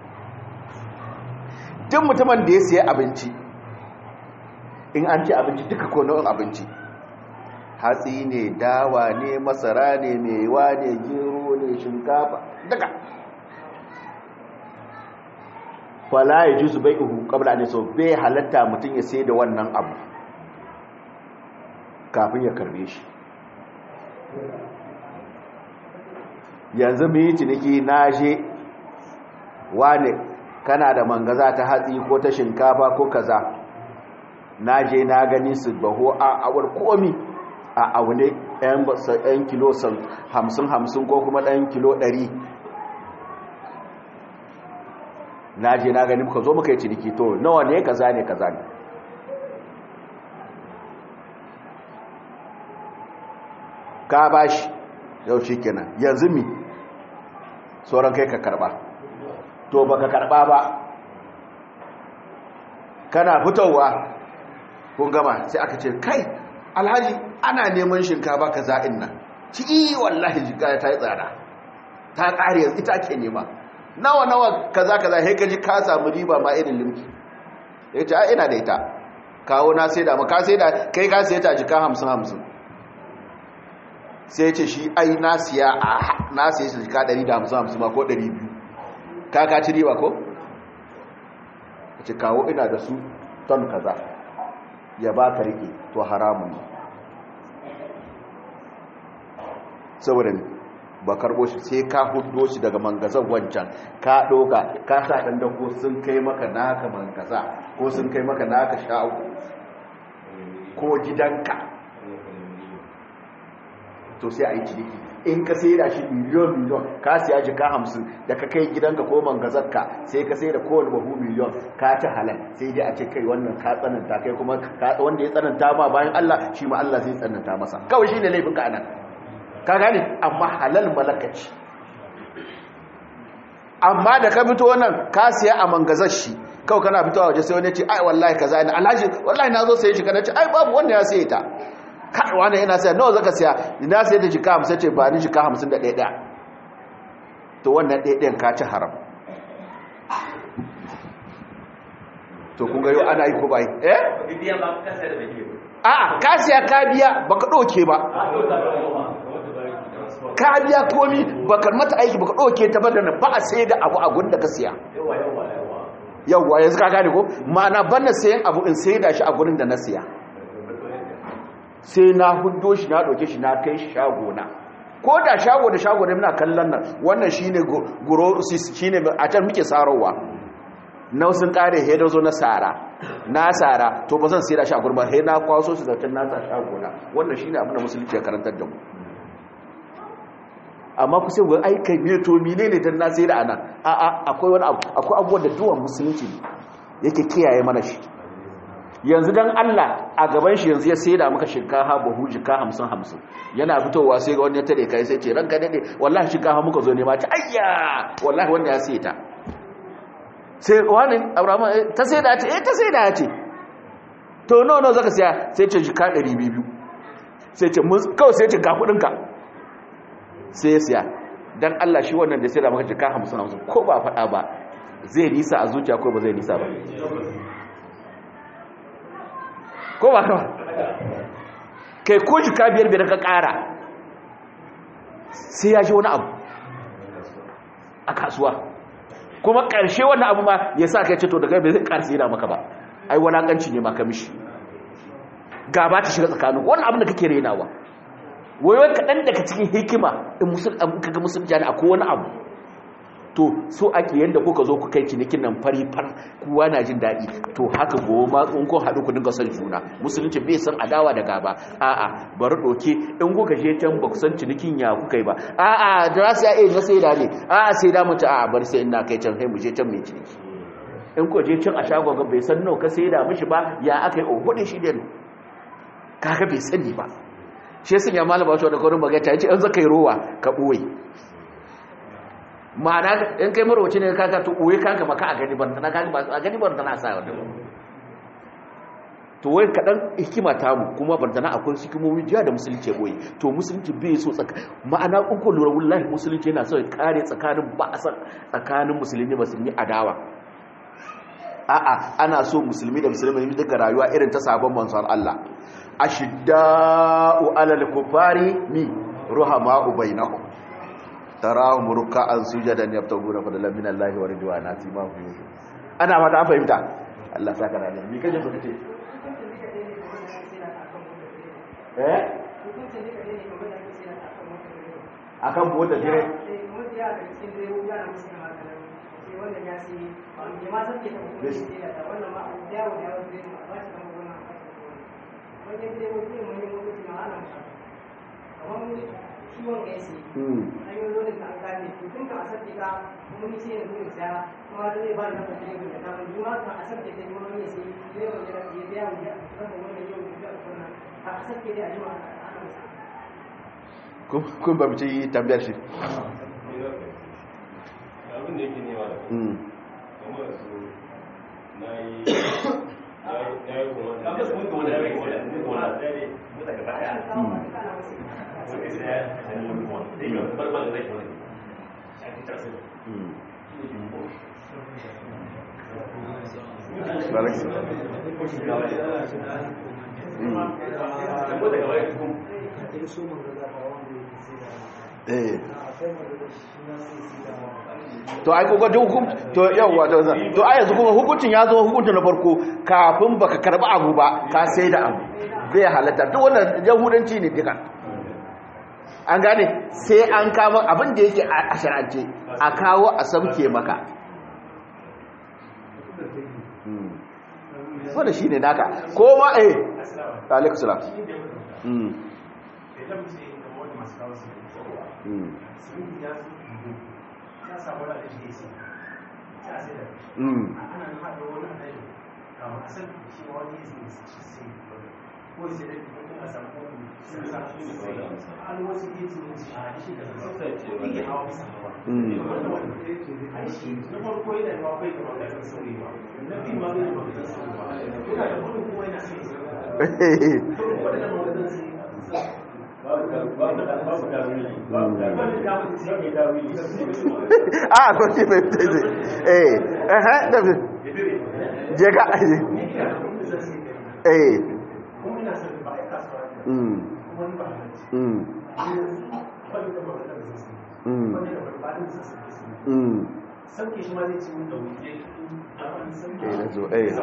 duk mutumin da ya siya abinci in an ci abinci duka ko nau'in abinci hatsi ne dawa ne masara ne mewa ne gero ne shinkafa duka fala ya ji su bai ihu kabla ne so bai halatta mutum ya sai da wannan abu kafin ya karbe shi yanzu mu yi ciniki na je wane kana da mangaza ta hatsi ko ta shinkafa ko kaza na je na gani su baho a awar komi a aune 'yan kilo 50-50 ko kuma ɗan kilo 100 na je na gani muka zo muka yi ciniki to nawa ne kaza ne kaza ne ka bashi yau shi kenan yanzu mi sauran kai ka karba to baka karba ba kana fitowa kun gama sai aka ce kai alhaji ana neman shinkafa kaza in nan ci iya wallahi jika ta yi tsada ta ƙari yanzu ita ke nema nawa nawa kaza kaza sai kaji ka samu riba ma irin limki yace a ina da ita kawo na sai da ka sai da kai ka sai ta jika 50 50 sai yace shi ai na siya a na sai shi jika 150 50 ma ko 200 ka ka ci riba ko yace kawo ina da su ton kaza ya ba ka rike to haramun ne saboda ba karbo shi sai ka hudo shi daga mangazan wancan ka doka ka sa dan dako sun kai maka naka mangaza ko sun kai maka naka sha'u ko gidanka to sai a yi ciniki in ka sai da shi miliyon miliyon ka siya jika hamsin da ka kai gidanka ko mangazarka sai ka sai da kowane bahu miliyon ka ci halal sai dai a ce kai wannan ka tsananta kai kuma wanda ya tsananta ma bayan Allah shi ma Allah zai tsananta masa kawai shi ne laifin ka anan ka gane amma halal malakaci amma da ka fito wannan ka siya a mangazar shi kawai kana fitowa waje sai wani ce ai wallahi kaza ne alhaji wallahi na zo sai shi kana ce ai babu wanda ya saye ta kai wani yana saya nawa zaka siya ina sai da jika 50 ce ba ni jika 51 ɗaya to wannan ɗaya ɗayan ka ci haram to kun ga yau ana yi ko bai eh a'a ka siya ka biya baka ɗauke ba ka biya komi baka mata aiki baka ɗauke ta bada ba a sai da abu a gunda ka siya yawwa yanzu ka gane ko ma'ana bana sayan abu in sai da shi a gurin da na siya sai na hudo shi na ɗauke shi na kai shi shagona ko da shago da shago da muna kallon nan wannan shine gurosis shine a can muke sarowa na sun kare he da zo na sara na sara to ba zan sai da shi a gurin ba he na kwaso su da can na sa shagona wannan shine abin da musulunci ya karantar da mu amma ku sai ai kai me to menene dan na sai da anan a a akwai wani abu akwai abubuwan da duwan musulunci yake kiyaye mana shi yanzu dan Allah a gaban shi yanzu ya sai da maka shinkafa buhu jika 50 50 yana fitowa sai ga wani ya tare kai sai ce ranka dade wallahi shinkafa muka zo ne ma ta ayya wallahi wanda ya sai ta sai wani Abraham ta sai da ta eh ta sai da ce to no no zaka siya sai ce jika 200 sai ce kawai sai ce ga kudin ka sai ya siya don Allah shi wannan da sai da maka jika hamsin hamsin ko ba faɗa ba zai nisa a zuciya ko ba zai nisa ba ko ba ka kai ko jika biyar biyar ka kara sai ya ji wani abu a kasuwa kuma ƙarshe wannan abu ma ya sa kai ce to daga bai zai ƙarsi yana maka ba ai walakanci ne maka mishi gaba ta shiga tsakanin wannan abin da kake renawa wai wai kaɗan daga cikin hikima in kaga musulunci ne akwai wani abu to so ake yanda kuka zo ku kai cinikin nan fari far kowa na jin daɗi to haka gobe ma in kun haɗu ku dinga son juna musulunci bai san adawa da gaba a'a bari ɗauke in kuka je can ba ku san cinikin ya kuka yi ba a'a da za su iya na sai da ne a'a sai da mutu a'a bari sai ina kai can sai mu je can mai ciniki in ku je can a shagon bai san nawa ka sai da mishi ba ya aka yi ohudin shi ne kaga bai sani ba shi sun ya malaba shi wadda kawai magata ya ce an zaka yi rowa ka ɓoye ma'ana in kai marwaci ne kaka to ɓoye kanka maka a gani barntana a gani barntana a sa wadda to wai kaɗan hikima ta mu kuma barntana akwai hikimomi jiya da musulunci ya ɓoye to musulunci bai so tsaka ma'ana in ko lura wallahi musulunci yana so ya kare tsakanin ba a san tsakanin musulmi musulmi adawa a'a ana so musulmi da musulmi duka rayuwa irin ta sabon manzon Allah ashidda'u alal kufari mi ruhama'u bainahum tarahum ruk'an sujadan yabtaguna fadlan min Allah wa ridwana ma fi ana ma ta fahimta Allah saka rana mi kaje baka ce eh akan mota dire wannan ya sai ba ma san ke ta kuma sai da wannan ma yawo da yawo sai ba shi kan wannan wani dai wani mun yi mutum na ana kamar ciwon ya sai an yi wani da an gane tun ka asar ka kuma ni sai ne saya kuma da zai ba da kuma ne da ta mun ma ka asar da ta kuma ne sai ne ba da ya biya mu ya kuma wannan yau da wannan a asar ke da ajima ana kun ba mu ci tambayar shi abin da yake nema da kamar su na yi ya yi kuma da ya yi kuma da ya yi kuma da ya yi kuma da ya yi kuma da gaba ya wani sai ya yi kuma da yi kuma barbar da zai kuma ya yi ta sai eh to ai kogo hukum to yawa to to ai yanzu kuma hukuncin ya zo hukuncin na farko kafin baka karba abu ba ka sai da abu zai halatta duk wannan yahudanci ne duka an gane sai an kama abin da yake a shar'ance a kawo a sauke maka wanda shine naka ko ma eh alaikum salam mm mm Mm. a ko ce mai fita zai eh eh da fi je ka aje eh mm mm mm mm sauke shi ma zai ci mun da wuce eh na zo eh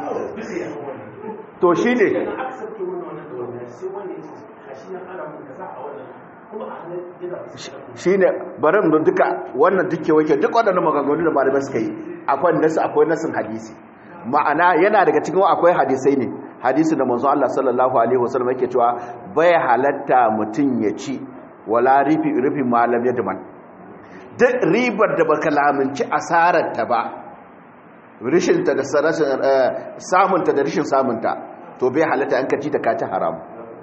to shi ne aka sauke mun wannan da wannan sai wanda ya ce kashi na ana mun kaza a wannan kuma a hannun yana shi ne bari mu duka wannan duke wake duk waɗannan maganganu da malamai suka yi akwai nasu akwai nasin hadisi ma'ana yana daga cikin akwai hadisai ne hadisi da manzo Allah sallallahu alaihi wasallam yake cewa bai halatta mutum ya ci wala rifi rifi malam yadman duk ribar da baka lamunci asarar ta ba rishin ta da samun ta da rishin samun ta to bai halatta an kaci ta kaci haram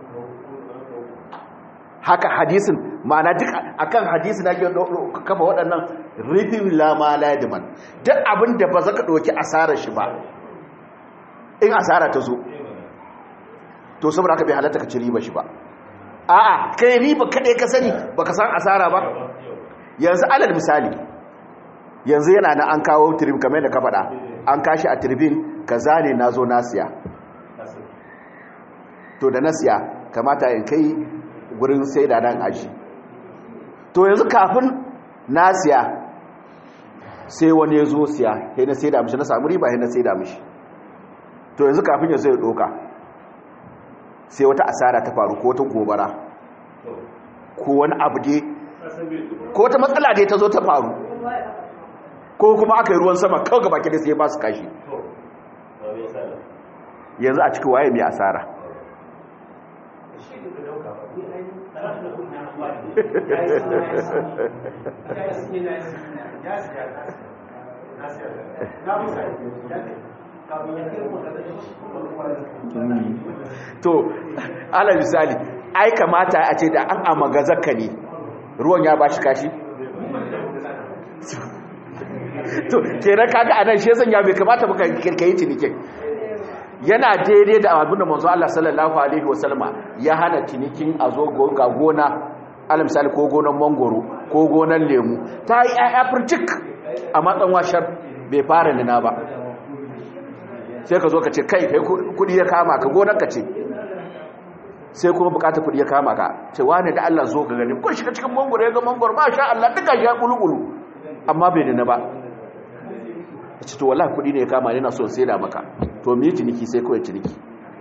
haka hadisin ma'ana duk akan hadisin ake kafa waɗannan rufin lama ladiman duk abin da ba za ka ɗauki asarar shi ba in asara ta zo to saboda haka bai halatta ka ci riba shi ba a'a kai riba kaɗai ka sani ba ka san asara ba yanzu alal misali yanzu yana nan an kawo tribin kamar da ka faɗa an kashi a tribin ka zane na zo nasiya to da nasiya kamata in kai wurin sai da nan aji to yanzu kafin nasiya sai wani ya zo siya sai na sai da mishi na samu riba sai na sai da mishi to yanzu kafin ya zai doka sai wata asara ta faru ko wata gobara ko wani abu dai ko wata matsala dai ta zo ta faru ko kuma aka yi ruwan sama kawai gaba ke da sai ba su kashi yanzu a cikin waye mai asara to ala misali ai kamata a ce da an amaga zakka ne ruwan ya bashi kashi to kenan kaga anan shi yasan ya bai kamata baka kirkayi cinikin yana daidai da abin da manzo Allah sallallahu alaihi wasallama ya hana cinikin a zo ga gona ala misali ko gonan mangoro ko gonan lemu ta yi ayya furcik a matsan washar bai fara nina ba sai ka zo ka ce kai kai kudi ya kama ka gonar ka ce sai kuma bukatar kudi ya kama ka ce wane da Allah zo ka gani kun shiga cikin mangoro ya ga mangoro ba sha Allah duka ya kulukulu amma bai nina ba ce to wallahi kudi ne ya kama yana so sai da maka to me ciniki sai kawai ciniki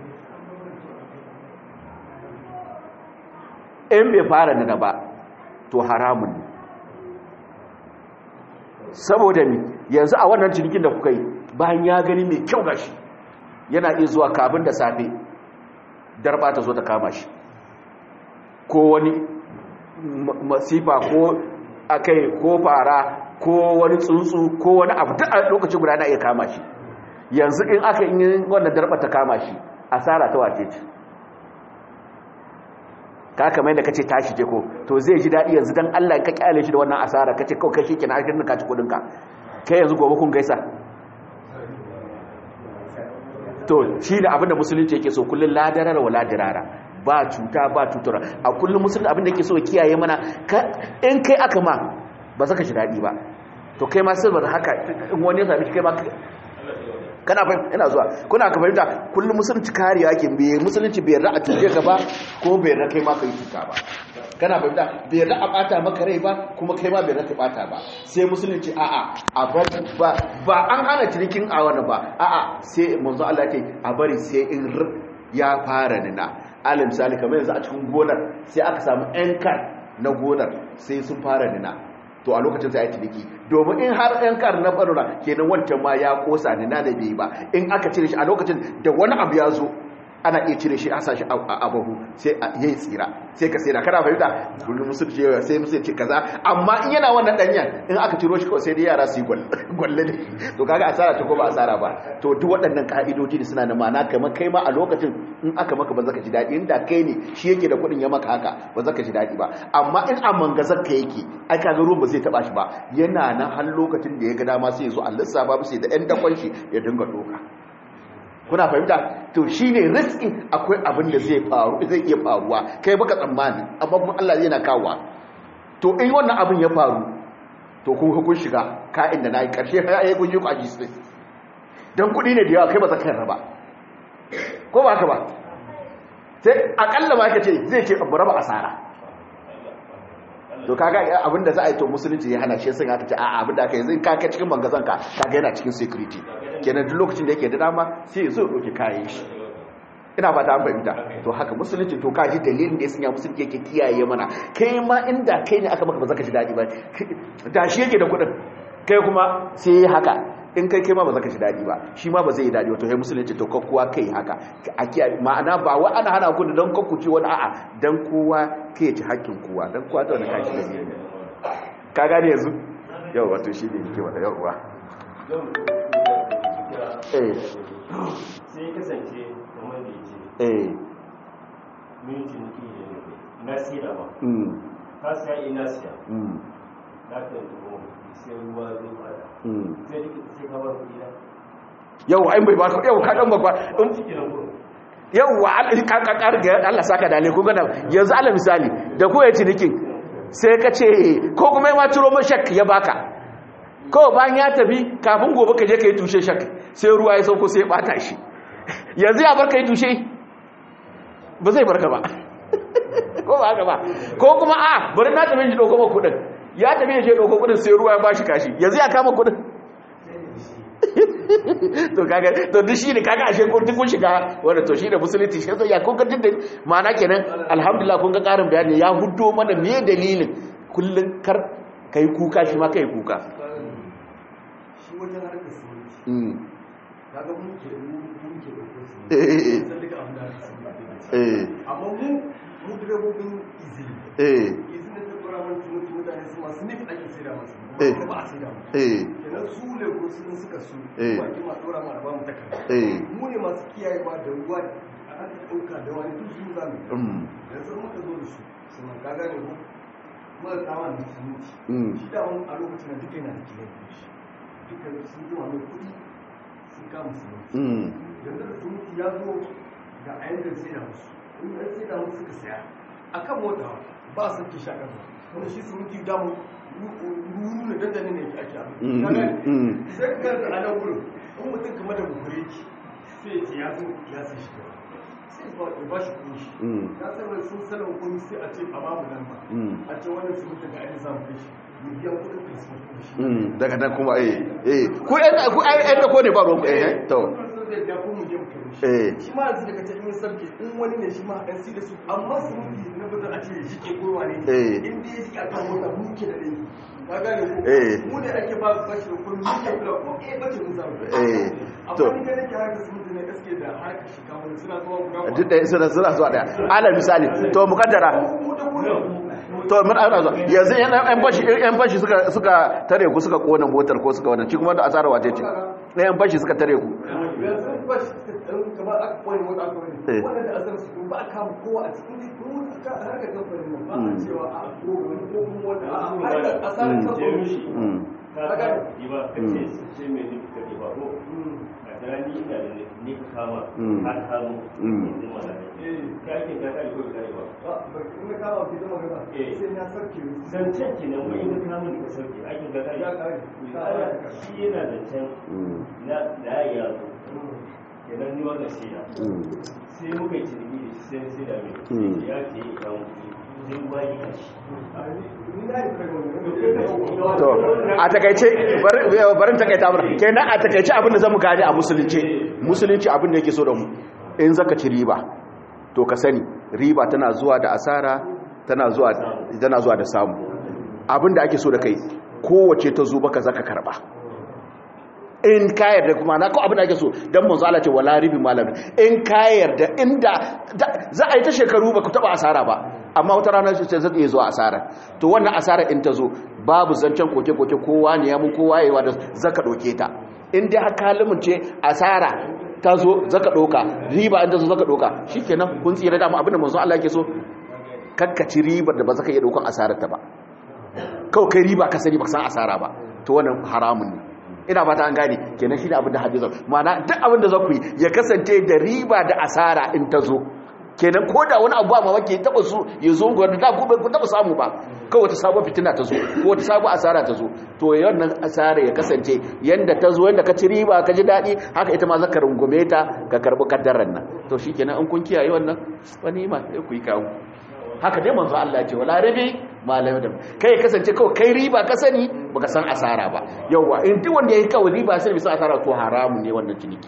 in bai fara nina ba to haramun ne saboda ni yanzu a wannan cinikin da kuka yi bayan ya gani mai kyau gashi yana iya zuwa kabin da safe darba ta zo ta kama shi ko wani masifa ko akai ko fara ko wani tsuntsu ko wani abu duk a lokacin guda na iya kama shi yanzu in aka yi wannan darba ta kama shi asara ta wace ce ka kamar yadda kace tashi je ko to zai ji dadi yanzu dan Allah ka kyale shi da wannan asara kace kawai kai shikenan arkin ka ci kudin ka kai yanzu gobe kun gaisa to shi da abinda musulunci yake so kullun ladarar wa ladirara ba cuta ba tutura a kullun musulunci abinda yake so ya kiyaye mana in kai aka ma ba zaka shi dadi ba to kai ma sai ba haka in wani ya sami kai ma kana fahimta ina zuwa kuna ka fahimta kullum musulunci kariya ke bai musulunci bai yarda a cuce ka ba ko bai yarda kai ma ka yi cuta ba kana fahimta bai yarda a bata maka rai ba kuma kai ma bai yarda ka bata ba sai musulunci a'a a bar ba ba an hana cinikin a wani ba a'a sai manzo Allah ya ce a bari sai in ya fara nina alal misali kamar yanzu a cikin gonar sai aka samu yan kan na gonar sai sun fara nina to a lokacin sai ya ciniki domin in har ɗan kar na barura kenan wancan ma ya kosa ne na da bai ba in aka cire shi a lokacin da wani abu ya zo ana iya cire shi a sashi a bahu sai a yi tsira sai ka tsira kana fahimta kullum musu ce sai musu ce kaza amma in yana wannan danyen in aka ciro shi kawai sai dai yara su yi gwalle ne to kaga asara ta ko ba asara ba to duk waɗannan ka'idoji ne suna da ma'ana kamar kai ma a lokacin in aka maka ba zaka ji daɗi inda kai ne shi yake da kuɗin ya maka haka ba zaka ji daɗi ba amma in a mangazar ka yake ai kaga ruwan ba zai taba shi ba yana nan har lokacin da ya ga dama sai ya zo a lissafa bisa da ɗan dakon shi ya dinga doka kuna fahimta to shine riski akwai abin da zai faru zai iya faruwa kai baka tsammani amma kuma Allah zai na kawowa to in wannan abin ya faru to kun kun shiga ka'in da nayi karshe har ai kun yi ku aji sai dan kudi ne da yawa kai ba zaka raba ko ba haka ba sai akalla ma kace zai ce abu raba asara to kaga abin da za a yi to musulunci ya hana shi sun aka ce a abin da aka yi zai kaka cikin mangazan ka kaga yana cikin security kenan duk lokacin da yake da dama sai ya zo ɗauki kayan shi ina fata an fahimta to haka musulunci to kaji dalilin da ya sanya musulunci yake kiyaye mana kai ma inda kai ne aka maka ba za ka ji daɗi ba da shi yake da kuɗin kai kuma sai ya haka in kai kai ma ba za ka ji daɗi ba shi ma ba zai yi daɗi wato kai musulunci to kowa kai haka a kiyaye ma'ana ba wa ana hana ku don kakku ci wani a'a dan kowa kai ci hakkin kowa dan kowa ta wani kashi da ne ka gane yanzu yau wato shi ne yake wata yauwa eh sai kasance kamar da yake eh min ciniki na sira ba mm ka siya ina siya mm na kan tuho sai ruwa zai fada mm sai duk sai ka bar kuɗi na yau ai bai ba yau ka dan bakwa in ciki na gurin yauwa ka ga Allah saka dale ku gana yanzu ala misali da ko ya cinikin sai ka ce ko kuma ma turo mashak ya baka kawai bayan ya tafi kafin gobe ka je ka yi tushe shak sai ruwa ya sauko sai ya bata shi yanzu ya barka yi tushe ba zai barka ba ko ba haka ba ko kuma a bari na tafi shi ɗauko ma kuɗin ya tafi ya je ɗauko kuɗin sai ruwa ya bashi kashi yanzu ya kama kuɗin to kaga to duk shine kaga ashe kun kun shiga wanda to shine musulunci shi sai ya kun ga da ma'ana kenan alhamdulillah kun ga karin bayani ya huddo mana me dalilin kullun kar kai kuka shi ma kai kuka shi wajen harkar siminti mm kaga mun ke mun ke da kusa eh eh san duka abin da aka siminti eh amma mu mu direbobin izini eh izini da ta dora mana siminti mutane su masu nif ake saida masu Eh. ba a saida mu eh kenan su ne ko sun suka su Eh. ba ki ma dora mana ba mu takarda eh mu ne masu kiyaye ma da ruwa a aka dauka da wani duk su zamu mm yanzu muka zo da su su man ka gane ko muka kawo da siminti mm shi da wani a lokacin da duka yana da kiyaye shi duka sun zuwa mai kuɗi sun kama siminti mm yanzu da siminti ya zo ga a yanzu sai da musu in an sai da musu suka saya a kan mota ba su ke sha ƙasa wanda shi siminti damu ruru ne dandane ne ake abu Mm, Ka gane? mm. sai ka ganta a nan wurin in mutum kamar da bukure ki sai ya ce ya zo ya sai shi gaba sai ba ya ba shi kuɗin shi mm na san wani sun sanin kuɗi sai a ce a babu nan ba mm a ce wannan siminti ga ainihin zamu kai shi mu biya kuɗin transport kuɗin shi mm daga nan kuma eh eh ku ɗan ku ai ɗan da ko ne ba ruwan ku eh to Eh. shi ma yanzu daga cikin sarki in wani ne shi ma ɗan si da su amma su mutu na bata a ce shi ke kowa ne Eh. in dai shi a kan mota mu ke da ne ka gane ko Eh. mu ne ake ba bashi da kuɗi mu ke kula ko eh bace mun samu Eh. To. amma ni ga nake harkar su mutu ne gaske da harkar shiga wani suna zuwa guda duk da suna suna zuwa daya ala misali to mukaddara mu da kuɗi to mun ana zuwa yanzu yan yan fashi yan fashi suka suka tare ku suka kona motar ko suka wannan ci kuma da asara wace ce yan fashi suka tare ku yanzu ba shi kamar aka koyi mota aka wani Eh. wannan da asar su ba a kama kowa a cikin duk mu ka harka kamfanin nan ba a cewa a ko wani ko kuma wanda a harkar asarar Mm. kamfanin shi mm ka ga ba ka ce ce mai nufi ka ke ba ko a gani ina da ni ka kama Mm. ka kamo Mm. yanzu mana eh ka ke ka kare ko ka kare ba ba ba in ka kama ki zama gaba Eh. sai na sarki zancen ke nan wani ka kama ni ka sauke aikin ka kare Ya kare. shi yana zancen mm na da ya zo kenan ni wannan shi na mm sai muka yi ciniki da shi sai sai da mai Mm. ya ce ya kawo kuɗi sai ruwa ya kashi ni na yi kai wani to a takaice bari barin takaita mana kenan a takaice abin da zamu gane a musulunci musulunci abin da yake so da mu in zaka ci riba to ka sani riba tana zuwa da asara tana zuwa tana zuwa da samu abin da ake so da kai kowace ta zo baka zaka karba in ka yarda kuma na ko abin da ake so dan manzo Allah ce wala ribi malam in ka yarda inda da- za a yi ta shekaru ba ku taba asara ba amma wata rana ce zai iya zuwa asara to wannan asara in ta zo babu zancen koke koke kowa ne ya mu kowa yayi wa da zaka doke ta in dai har kalimin ce asara ta zo zaka doka riba in ta zo zaka doka shikenan kun tsira da mu abin da manzo Allah yake so kakkaci ribar da ba zaka iya dokan asarar ta ba kawai kai riba ka sani ba san asara ba to wannan haramun ne ina fata an gane kenan shi ne abin da hadisa ma'ana duk abin da za ku yi ya kasance da riba da asara in ta zo kenan ko da wani abu ma wake taba su ya zo ga da ku ku taba samu ba kawai wata sabon fitina ta zo ko wata sabon asara ta zo to wannan asara ya kasance yanda ta zo yanda ka ci riba ka ji daɗi haka ita ma zaka rungume ta ka karbi kaddaran nan to shikenan in kun kiyaye wannan wani ma sai ku yi kawo haka dai manzo Allah ce wala rabi malam da kai kasance kawai kai riba ka sani baka san asara ba yawa in duk wanda yayi kawai riba sai bisa asara to haramun ne wannan ciniki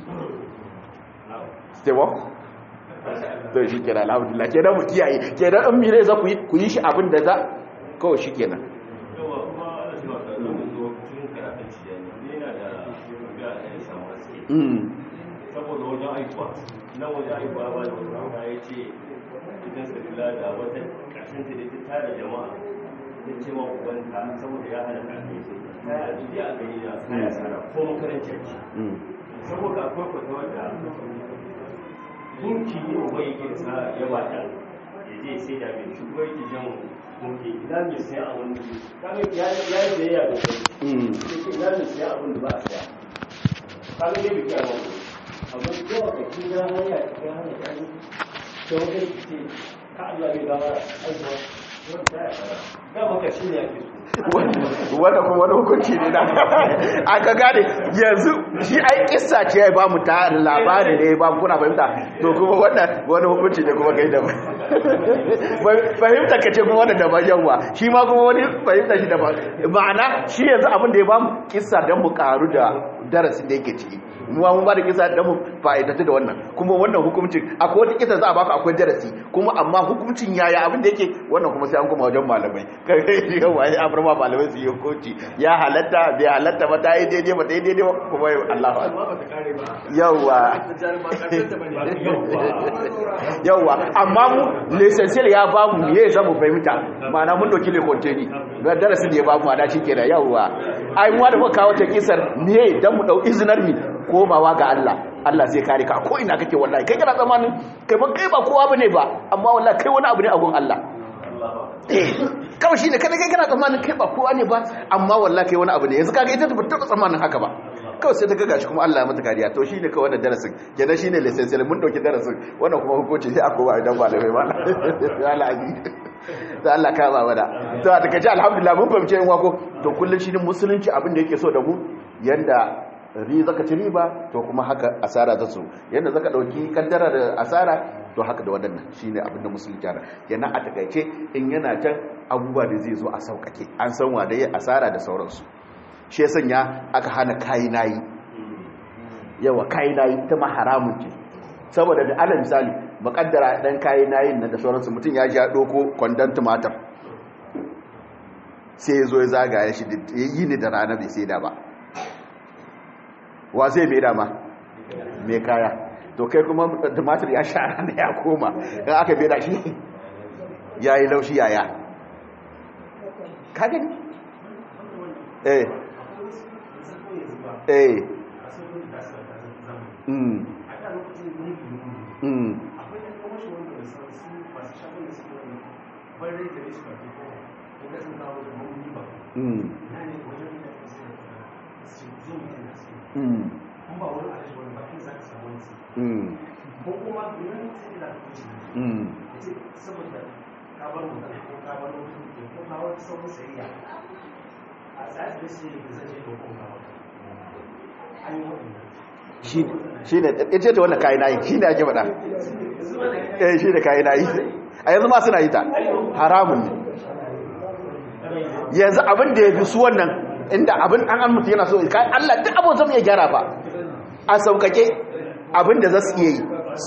stewa to shi kenan alhamdulillah kenan mu kiyaye kenan in mire za ku yi ku yi shi abin da za kawai shi kenan yawa kuma ana cewa ka ɗauka zo cikin karatun shi da ne yana da ga ya samu haske mm saboda wajen aikuwa na wajen aikuwa ba da wata ya ce idan suka kula da wata ƙarshen ta da ta tara jama'a ta ce wa ubanta saboda ya hana ƙarfi ta yi ajiye a gari na kaya sana ko makarantar ki mm saboda akwai kwata wadda gunki ne wa yake da sa ya bata ya je sai da mai shi kuma yake jan gunki ina mai sai a wani kaga ya ya yi da ya da kai mm yake ina mai sai abin da ba a saya kaga ne bi kiyama amma ko ka kira hanya ka hanya ta ni to wanda ce ka Allah bai gawa aiwa wanda ya fara da maka shi ne yake so wanda kuma wani hukunci ne na aka gane yanzu shi ai kissa ce ya ba mu ta labari ne ba kuna fahimta to kuma wannan wani hukunci ne kuma kai da fahimta ka ce kuma wanda daban yawa shi ma kuma wani fahimta shi daban ma'ana shi yanzu abin da ya ba mu kissa don mu karu da darasin da yake ciki mu mun ba da kisa da mu fa'idatu da wannan kuma wannan hukuncin akwai wata kisa za a baka akwai darasi kuma amma hukuncin yaya abin da yake wannan kuma sai an kuma wajen malamai kai yawa ya abrama malamai su yi hukunci ya halatta bai halatta ba ta yi daidai ba ta yi daidai ba kuma Allah yawa yawa amma mu lesensil ya ba mu me za mu fahimta ma'ana mun doki le konteni ga darasin da ya ba mu ana shikenan yawa ai mu da muka kawo ta kisar me dan mu dau izinar mi komawa ga Allah Allah zai kare ka ko ina kake wallahi kai kana zamanin kai ba kai ba kowa bane ba amma wallahi kai wani abu ne a gun Allah eh kawai shine kada kai kana zamanin kai ba kowa ne ba amma wallahi kai wani abu ne yanzu kaga ita ba ta zamanin haka ba kawai sai ta ga gashi kuma Allah ya mata kariya to shine kawai wannan darasin kenan shine license mun dauki darasin wannan kuma hukunci sai aka ba idan malamai ba Allah aji da Allah ka ba mana to a take alhamdulillah mun fahimce yin wako to kullun shi musulunci abin da yake so da mu yanda ri zaka ci riba to kuma haka asara ta so yanda zaka dauki kaddara da asara to haka da wadannan shine abinda musulunci yana yana a takaice in yana can abubuwa da zai zo a saukake an san wa da yi asara da sauransu shi sanya aka hana kayi nayi yawa kayi nayi ta ma haramun ce saboda da alal misali makaddara dan kayi nayin nan da sauransu mutum ya ja doko kwandon tumatir sai ya zo ya zagaya shi yi ni da rana bai sai da ba wa zai mai dama mai kaya to kai kuma tumatir ya sha rana ya koma in aka bai da shi ya yi laushi yaya kagani eh eh mm mm mm mm mm mm shi ne ita ce wannan kayi nayi shi ne ake faɗa eh shi ne kayi nayi a yanzu ma suna yi ta haramun ne yanzu abin da ya fi su wannan inda abin an an mutu yana so Allah duk abin zama ya gyara ba a saukake abin da za su iya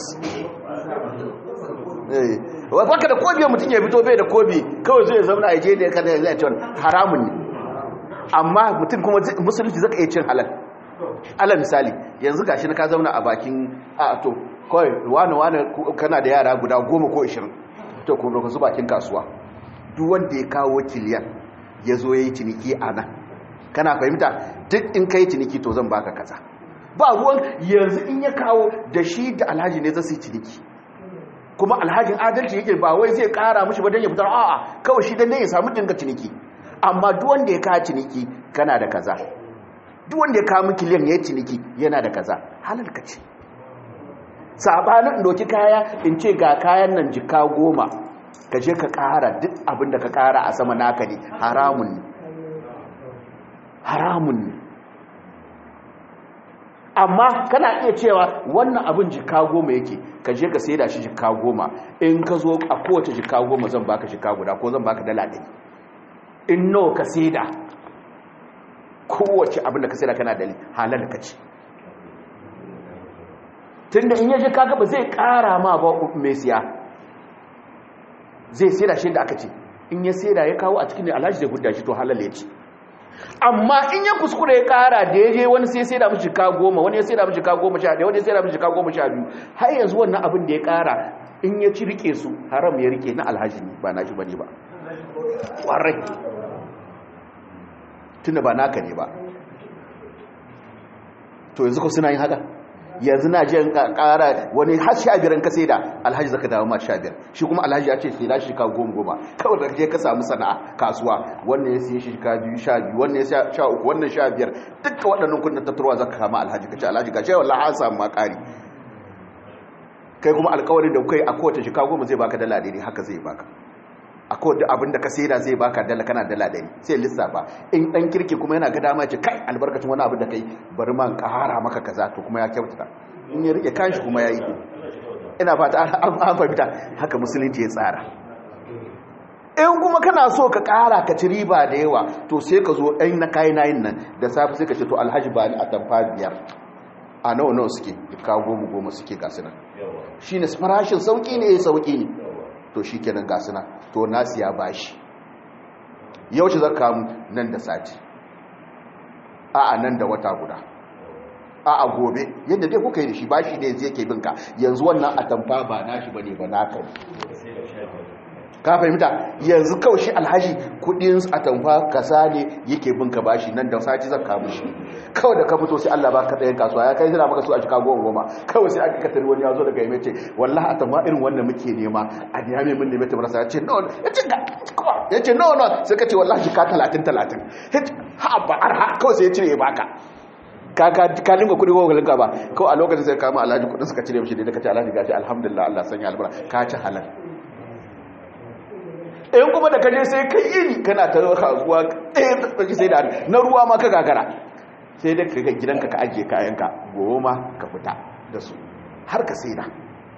yi baka da kobi mutum ya fito bai da kobi kawai zai zauna a je da ya kada zai ce haramun ne amma mutum kuma musulunci zaka iya cin halal alal misali yanzu gashi na ka zauna a bakin a to kawai wani wani kana da yara guda goma ko ishirin to kuma ka zuba bakin kasuwa duk wanda ya kawo kiliyan ya zo ya yi ciniki a nan kana fahimta duk in ka yi ciniki to zan baka kaza ba ruwan yanzu in ya kawo da shi da alhaji ne zai ciniki kuma alhajin adalci yake ba wai zai kara mushi ba don ya fitar a'a kawai shi dan ya samu dinga ciniki amma duk wanda ya kawo ciniki kana da kaza duk wanda ya kawo kiliyan ya yi ciniki yana da kaza halal ka ce sabanin doki kaya in ce ga kayan nan jika goma ka je ka kara duk abin da ka kara a sama naka ne haramun ne haramun ne amma kana iya cewa wannan abin jika goma yake ka je ka sai da shi jika goma in ka zo a kowace jika goma zan baka jika guda ko zan baka dala ɗari in nawa ka sai da kowace abin da ka sai da kana dali halar ka ce tun da in yaje kaga ba zai kara ma ba mai siya zai sai da shi da aka ce in ya sai da ya kawo a cikin alhaji zai gudda shi to halal ya ce amma in ya kuskure ya kara da ya je wani sai sai da mishi ka goma wani ya sai da mishi ka goma sha ɗaya wani ya sai da mishi ka goma sha biyu har yanzu wannan abin da ya kara in ya ci rike su haram ya rike na alhaji ne ba na shi bane ba ƙwarai tunda ba naka ne ba to yanzu ko suna yin haka yanzu na je kara wani har sha biyar ka sai da alhaji zaka dawo ma sha biyar shi kuma alhaji ya ce sai da shi ka goma goma kawai da je ka samu sana'a kasuwa wannan ya siye shi ka biyu sha biyu wannan ya sha uku wannan sha biyar dukkan waɗannan kudin tattarwa zaka kama alhaji ka ce alhaji ka ce wallahi an samu ma ƙari kai kuma alƙawarin da kai a kowace shi ka goma zai baka dala daidai haka zai baka akwai da abin da ka saida zai baka dala kana dala ɗari sai lissafa in ɗan kirki kuma yana ga dama ce kai albarkacin wani abin da kai bari man ƙara maka kaza to kuma ya kyautata in ya rike kanshi kuma ya yi ina fata an fahimta haka musulunci ya tsara in kuma kana so ka ƙara ka ci riba da yawa to sai ka zo ɗan na kayi nayin nan da safi sai ka ce to alhaji ba ni a tamfa biyar a nawa nawa suke ka goma goma suke gasu nan shi ne farashin sauƙi ne ya sauƙi ne to shi kenan gasu nan to na siya bashi yau ce zaka kamu nan da sati a a nan da wata guda a a gobe yadda dai kuka yi da shi bashi ne zai ke binka yanzu wannan atamfa ba nashi bane ba naka ne ka fahimta yanzu kawai shi alhaji kudin atamfa kasa ne yake binka bashi nan da sati zaka kamu shi kawai da ka fito sai Allah ba ka tsayin kasuwa ya kai zira maka su a cika goma goma kawai sai aka katari wani ya zo daga yame ce wallahi atamfa irin wannan muke nema a niyame mun neme ta marasa ya ce no ya ce ya ce no no sai ka ce wallahi jika talatin talatin ha ba arha kawai sai ya cire ya baka ka linga kudi ko linga ba kawai a lokacin sai kama alhaji kudin suka cire mishi da ka ce alhaji gashi alhamdulillah Allah sanya albarka ka ci halal in kuma da kaje sai kai iri kana ta kasuwa ɗaya ta tsaki sai da na ruwa ma ka gagara sai da ka gidanka ka ajiye kayanka goma ka fita da su har ka sai da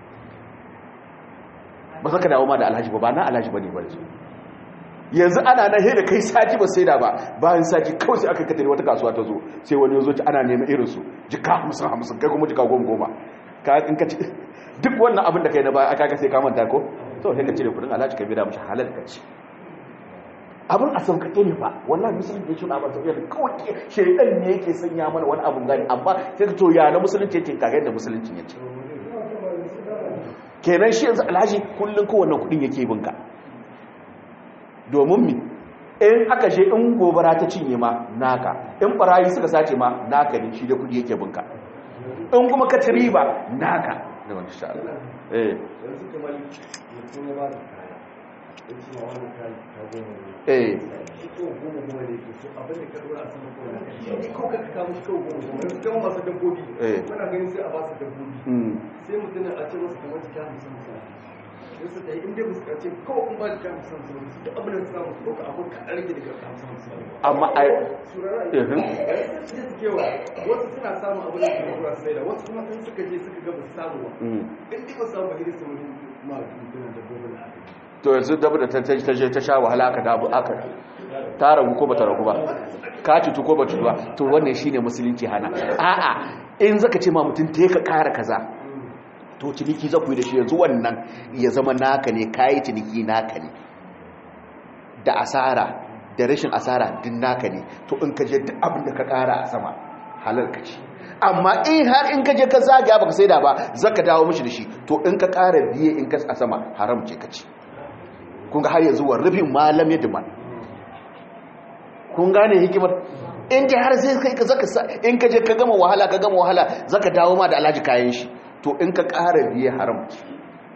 ba za ka dawo ma da alhaji ba ba na alhaji ba ne ba su yanzu ana na da kai sati ba sai da ba bayan sati kawai sai aka katare wata kasuwa ta zo sai wani zo ci ana neman irinsu jika hamsin hamsin kai kuma jika goma goma ka in ka ci duk wannan abin da kai na baya aka ga sai ka manta ko to sai ka cire kudin alhaji ka bida mishi halal ka ci abin a sauƙaƙe ne ba wallahi musulunci ya shuna ba sauƙaƙe ne kawai shaidan ne yake sanya mana wani abin gani amma sai ka to ya na musulunci yake kaga yadda musulunci ya ce kenan shi yanzu alhaji kullum kowanne kudin yake binka domin mi in aka je in gobara ta cinye ma naka in barayi suka sace ma naka ne shi da kudi yake binka in kuma ka ci riba naka da wani sha Allah eh yanzu kamar mutum ya ba da kaya ya ce ma wani kaya ta goma ne eh shi kawai goma goma ne ke so abin da ka dora a sama kawai na shi ne kawai ka kawo shi kawai goma goma yanzu kama masu dabbobi Eh. muna ganin sai a ba su dabbobi mm sai mutum a ce masu kamar jika hamsin misali sai su ɗaya inda musu kace kawai kun ba jika hamsin hamsin su duk abin da su samu su ɗauka abin kaɗan rage daga hamsin hamsin amma ai surara Mhm. sai su kewa wasu suna samun abin da suka kura sai da wasu kuma in suka je suka ga ba su samu ba mm in dai ba su samu ba sai su wani ma mutumin dabbobin da aka yi to yanzu dabu da ta ta je ta sha wahala aka dabu aka ta ragu ko bata ragu ba ka cutu ko ba cutu ba to wannan shine musulunci hana a'a in zaka ce ma mutum te ka kara kaza to ciniki za ku yi da shi yanzu wannan ya zama naka ne kayi ciniki naka ne da asara da rashin asara din naka ne to in ka je duk abin da ka kara a sama halal ka ci amma in har in ka je ka zagaya baka saida ba zaka dawo mishi da shi to in ka kara biye in ka a sama haram ce ka ci kun ga har yanzu wa rufin malam ya dima kun gane hikimar in ji har sai kai ka zaka sa in ka je ka gama wahala ka gama wahala zaka dawo ma da alhaji kayan shi to in ka ƙara biye haram ce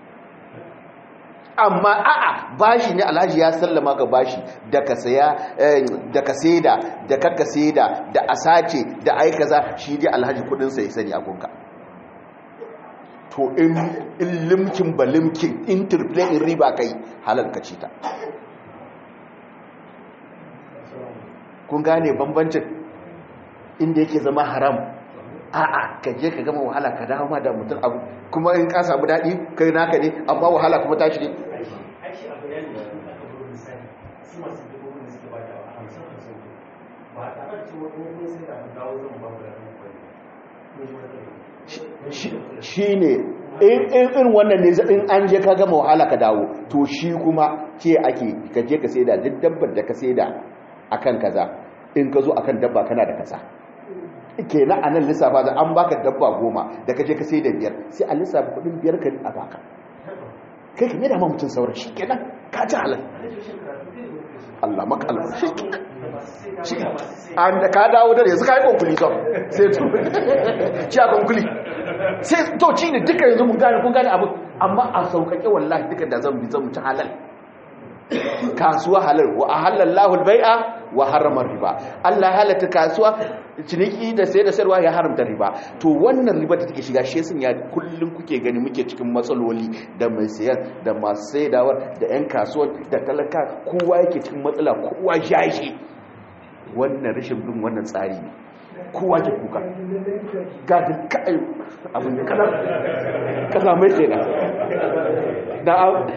amma a'a bashi ne alhaji ya sallama ka bashi da ka saya eh, da ka saida da ka ka saida da asace da ai kaza shi dai alhaji kudin sa ya sani a gunka to in in limkin ba limkin in triple in riba kai halal ka ci ta kun gane bambancin inda yake zama haram a'a ka je ka gama wahala ka dawo ma da mutum abu kuma in ka samu daɗi kai naka ne amma wahala kuma tashi ne aiki abu ne da aka zo misali su masu dabbobin da suke ba da hamsin hamsin ba tare da cewa in kun sai da abu dawo zan ba ku da kan kwari shi ne in in wannan ne in an je ka gama wahala ka dawo to shi kuma ce ake ka je ka saida duk dabbar da ka saida akan kaza in ka zo akan dabba kana da kaza kenan a nan lissafa da an baka dabba goma da ka je ka saida biyar sai a lissafa kudin biyar ka a baka kai ka da ma mutum sauran shi kenan ka ci halal Allah makala shi kenan shi an da ka dawo da yanzu ka yi konkuli son sai to shi a konkuli sai to ci ne duka yanzu mun gane kun gane abu amma a sauƙaƙe wallahi duka da zan bi zan ci halal kasuwa halal wa ahallallahu albai'a wa harama riba Allah halatta kasuwa ciniki da sai da sayarwa ya haramta riba to wannan riba da take shiga shi sun ya kullum kuke gani muke cikin matsaloli da mai sayar da masu saidawar da yan kasuwa da talaka kowa yake cikin matsala kowa jashi wannan rashin bin wannan tsari ne kowa ke kuka gadin kai abin da kana kasa mai ke da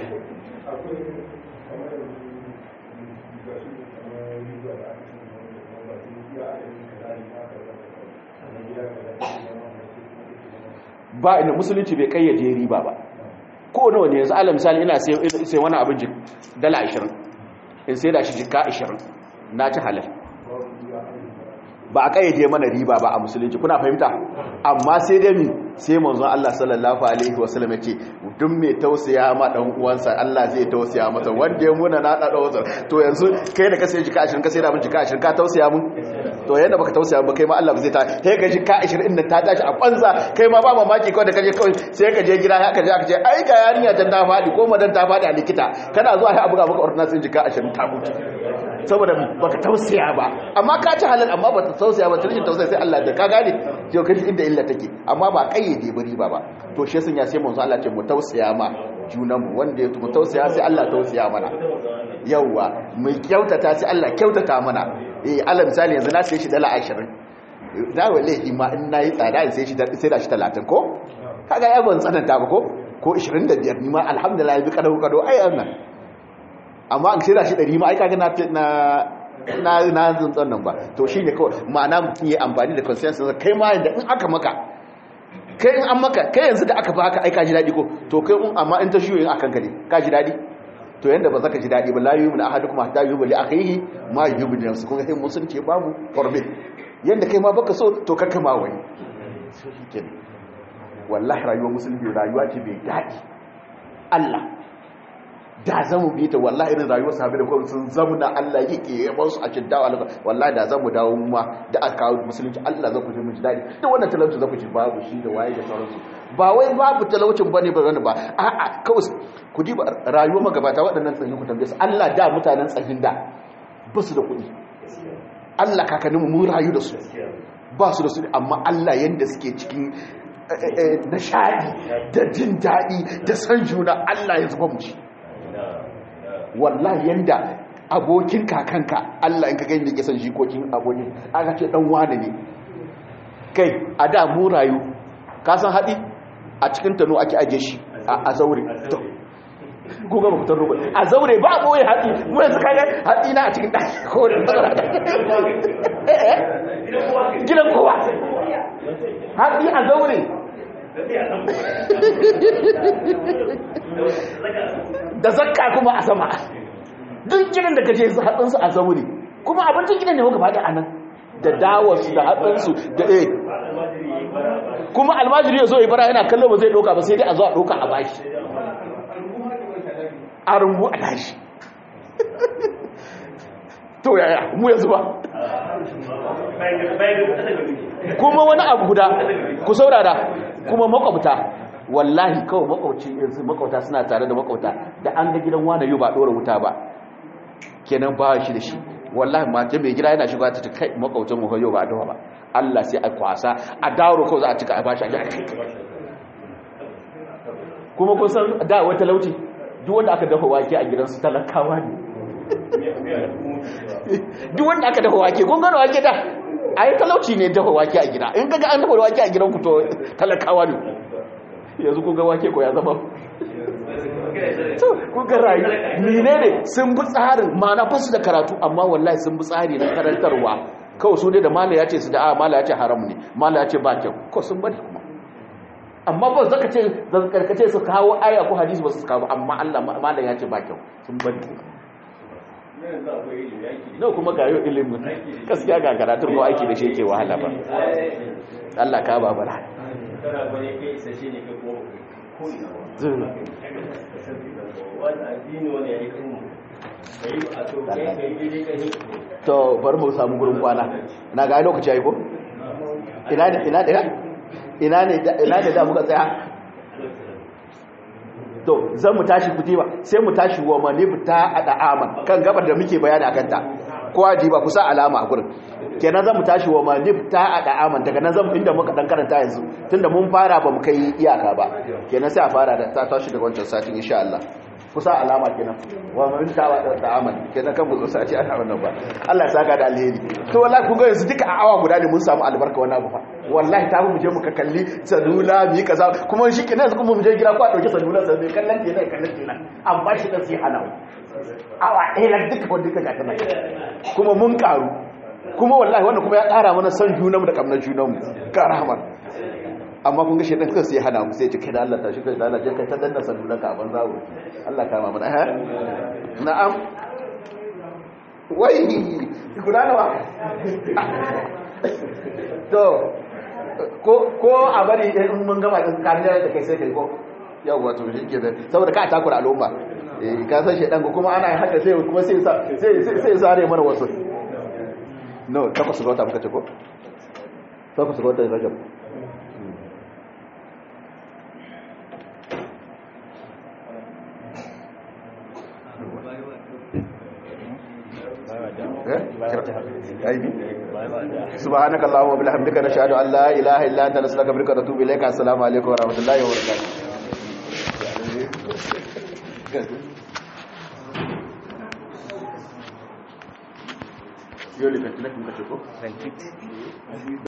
ba inda musulunci bai kayyade riba ba ko nawa ne yanzu ala misali ina sai wani abin dala 20 in sai da shi jika 20 na ci halal ba a kayyade mana riba ba a musulunci kuna fahimta amma sai dai mi sai manzon Allah sallallahu alaihi wasallam yake duk mai tausaya ma dan uwansa Allah zai tausaya masa wanda ya muna na da wasa to yanzu kai da ka sai jika 20 ka sai da mun jika 20 ka tausaya mun to yanda baka tausaya ba kai ma Allah ba zai ta sai ka jika 20 din ta tashi a kwanza kai ma ba mamaki kawai da kaje kawai sai ka je gida haka je aka ce ai ga yarinya tan ta fadi ko madan ta fadi a likita kana zuwa sai a buga maka ordinance jika 20 ta mutu saboda baka tausaya ba amma ka ci halal amma bata tausaya ba tarihin tausaya sai Allah da ka gane yau kaji inda illa take amma ba kayyade ba riba ba to shi sun ya sai manzo Allah ce mu tausaya ma junan mu wanda ya mu tausaya sai Allah tausaya mana yawa mu kyautata sai Allah kyautata mana eh Allah misali yanzu na sai shi dala 20 da wallahi ma in nayi tsada in sai shi sai da shi 30 ko kaga ya ban tsananta ba ko ko 25 ni ma alhamdulillah bi kadau kadau ai annan amma an sai da shi ɗari ma aika na na na zuntsan nan ba to shi ne kawai ma'ana mutum ya amfani da consensus kai ma yadda in aka maka kai in an maka kai yanzu da aka ba haka aika ji daɗi ko to kai in amma in ta shi yin akan ka ne ka ji daɗi to yanda ba zaka ji daɗi ba la yu'minu ahadukum hatta yu'minu li akhihi ma yu'minu li nafsihi kuma sai mun sun ce babu forbid yanda kai ma baka so to kakka ma wani wallahi rayuwar musulmi rayuwa ce bai daɗi Allah da zamu bi ta wallahi irin rayuwar sahabi da kuma sun zamuna Allah yake yaban su a cikin dawa Allah wallahi da zamu dawo mu ma da aka kawo musulunci Allah za ku ji mun ji dadi duk wannan talauci za ku ji babu shi da waye da sauransu ba wai babu talaucin bane ba wani ba a'a kawai ku di ba rayuwar magabata waɗannan tsahin ku tambaye su Allah da mutanen tsahin da ba su da kuɗi Allah kakanninmu mun rayu da su ba su da su amma Allah yanda suke cikin nishadi da jin daɗi da san juna Allah ya zuba mu ci wallahi yanda abokin kakanka Allah in ka gani da ke san jikokin abokin aka ce dan wane ne kai a da mu rayu ka san haɗi a cikin tano ake aje shi a zaure ko ga mutan roƙo a zaure ba boye haɗi mu yanzu kaga haɗi na a cikin ɗaki ko da matsala gidan kowa haɗi a zaure da zakka kuma a sama duk gidan da ka je haɗinsu a zaure kuma abincin gidan ne muka faɗi a nan da dawarsu da haɗinsu da eh kuma almajiri ya zo ya bara yana kallo ba zai ɗauka ba sai dai a zo a ɗauka a bashi a rungu a tashi to yaya mu yanzu ba kuma wani abu guda ku saurara kuma makwabta wallahi kawai makwabci yanzu makwabta suna tare da makwabta da an ga gidan wani yau ba ɗora wuta ba kenan ba shi da shi wallahi mata mai gida yana shiga ta ta kai makwabcin mu yau ba a dawa ba Allah sai a kwasa a dawo kawai za a cika a bashi a ji a kai kuma kun san da wata lauci duk wanda aka dafa wake a gidansu talakawa ne duk wanda aka dafa wake kun gano wake da a yi talauci ne dafa wake a gida in kaga an dafa wake a gidan ku to talakawa ne yanzu kun ga wake ko ya zama to kun ga rayu mine ne sun bi tsarin mana fasu da karatu amma wallahi sun bi tsari na karantarwa kawai su dai da mala ya ce su da a mala ya ce haram ne mala ya ce ba kyau ko sun bari kuma amma ba zaka ce karkace su kawo aya ko hadisi ba su kawo amma Allah malam ya ce ba kyau sun bari no kuma ga yau ilimin gaskiya ga karatun ko aiki da shi yake wahala ba Allah ka ba bara to bari mu samu gurin kwana na ga lokaci yayi ko ina ina ina ina ne ina ne da muka tsaya to zan mu tashi kutiba sai mu tashi wa manifta a da'aman kan gabar da muke bayani akan ta kowa ji ba kusa alama a gurin kenan zan mu tashi wa manif ta a da'aman daga nan zan inda muka dan karanta yanzu tunda mun fara ba mu kai iyaka ba kenan sai a fara da ta tashi daga wancan satin insha Allah kusa alama kenan wa manif ta wa da'aman kenan kan mu zo sai ana wannan ba Allah ya saka da alheri to wallahi kun ga yanzu duka a awa guda ne mun samu albarka wannan abu fa wallahi ta mu je mu ka kalli salula mu yi kaza kuma shi kenan yanzu kuma mu je gida ko a dauki salula sai mai kallon kenan kallon kenan amma shi dan sai hana awa ɗaya na duka wanda duka gata nan kuma mun karu kuma wallahi wannan kuma ya ƙara mana son junanmu da kamnar junanmu ƙara hamar amma kun ga shaidan kan sai hana mu sai ce kai da Allah tashi kai da Allah je kai ta danna sanunan ka a banza wo Allah kama mana eh na'am wai guda nawa to ko ko a bari in mun gama din kariya da kai sai kai ko yawwa to shi ke da saboda ka takura al'umma eh ka san shaidan ko kuma ana haka sai kuma sai sai sai sare mana wasu no takwas ga wata muka ce ko takwas ga wata rajab سبحانك اللهم وبحمدك نشهد ان لا اله الا انت نستغفرك ونتوب اليك السلام عليكم ورحمه الله وبركاته Yo le canté la que me cachó.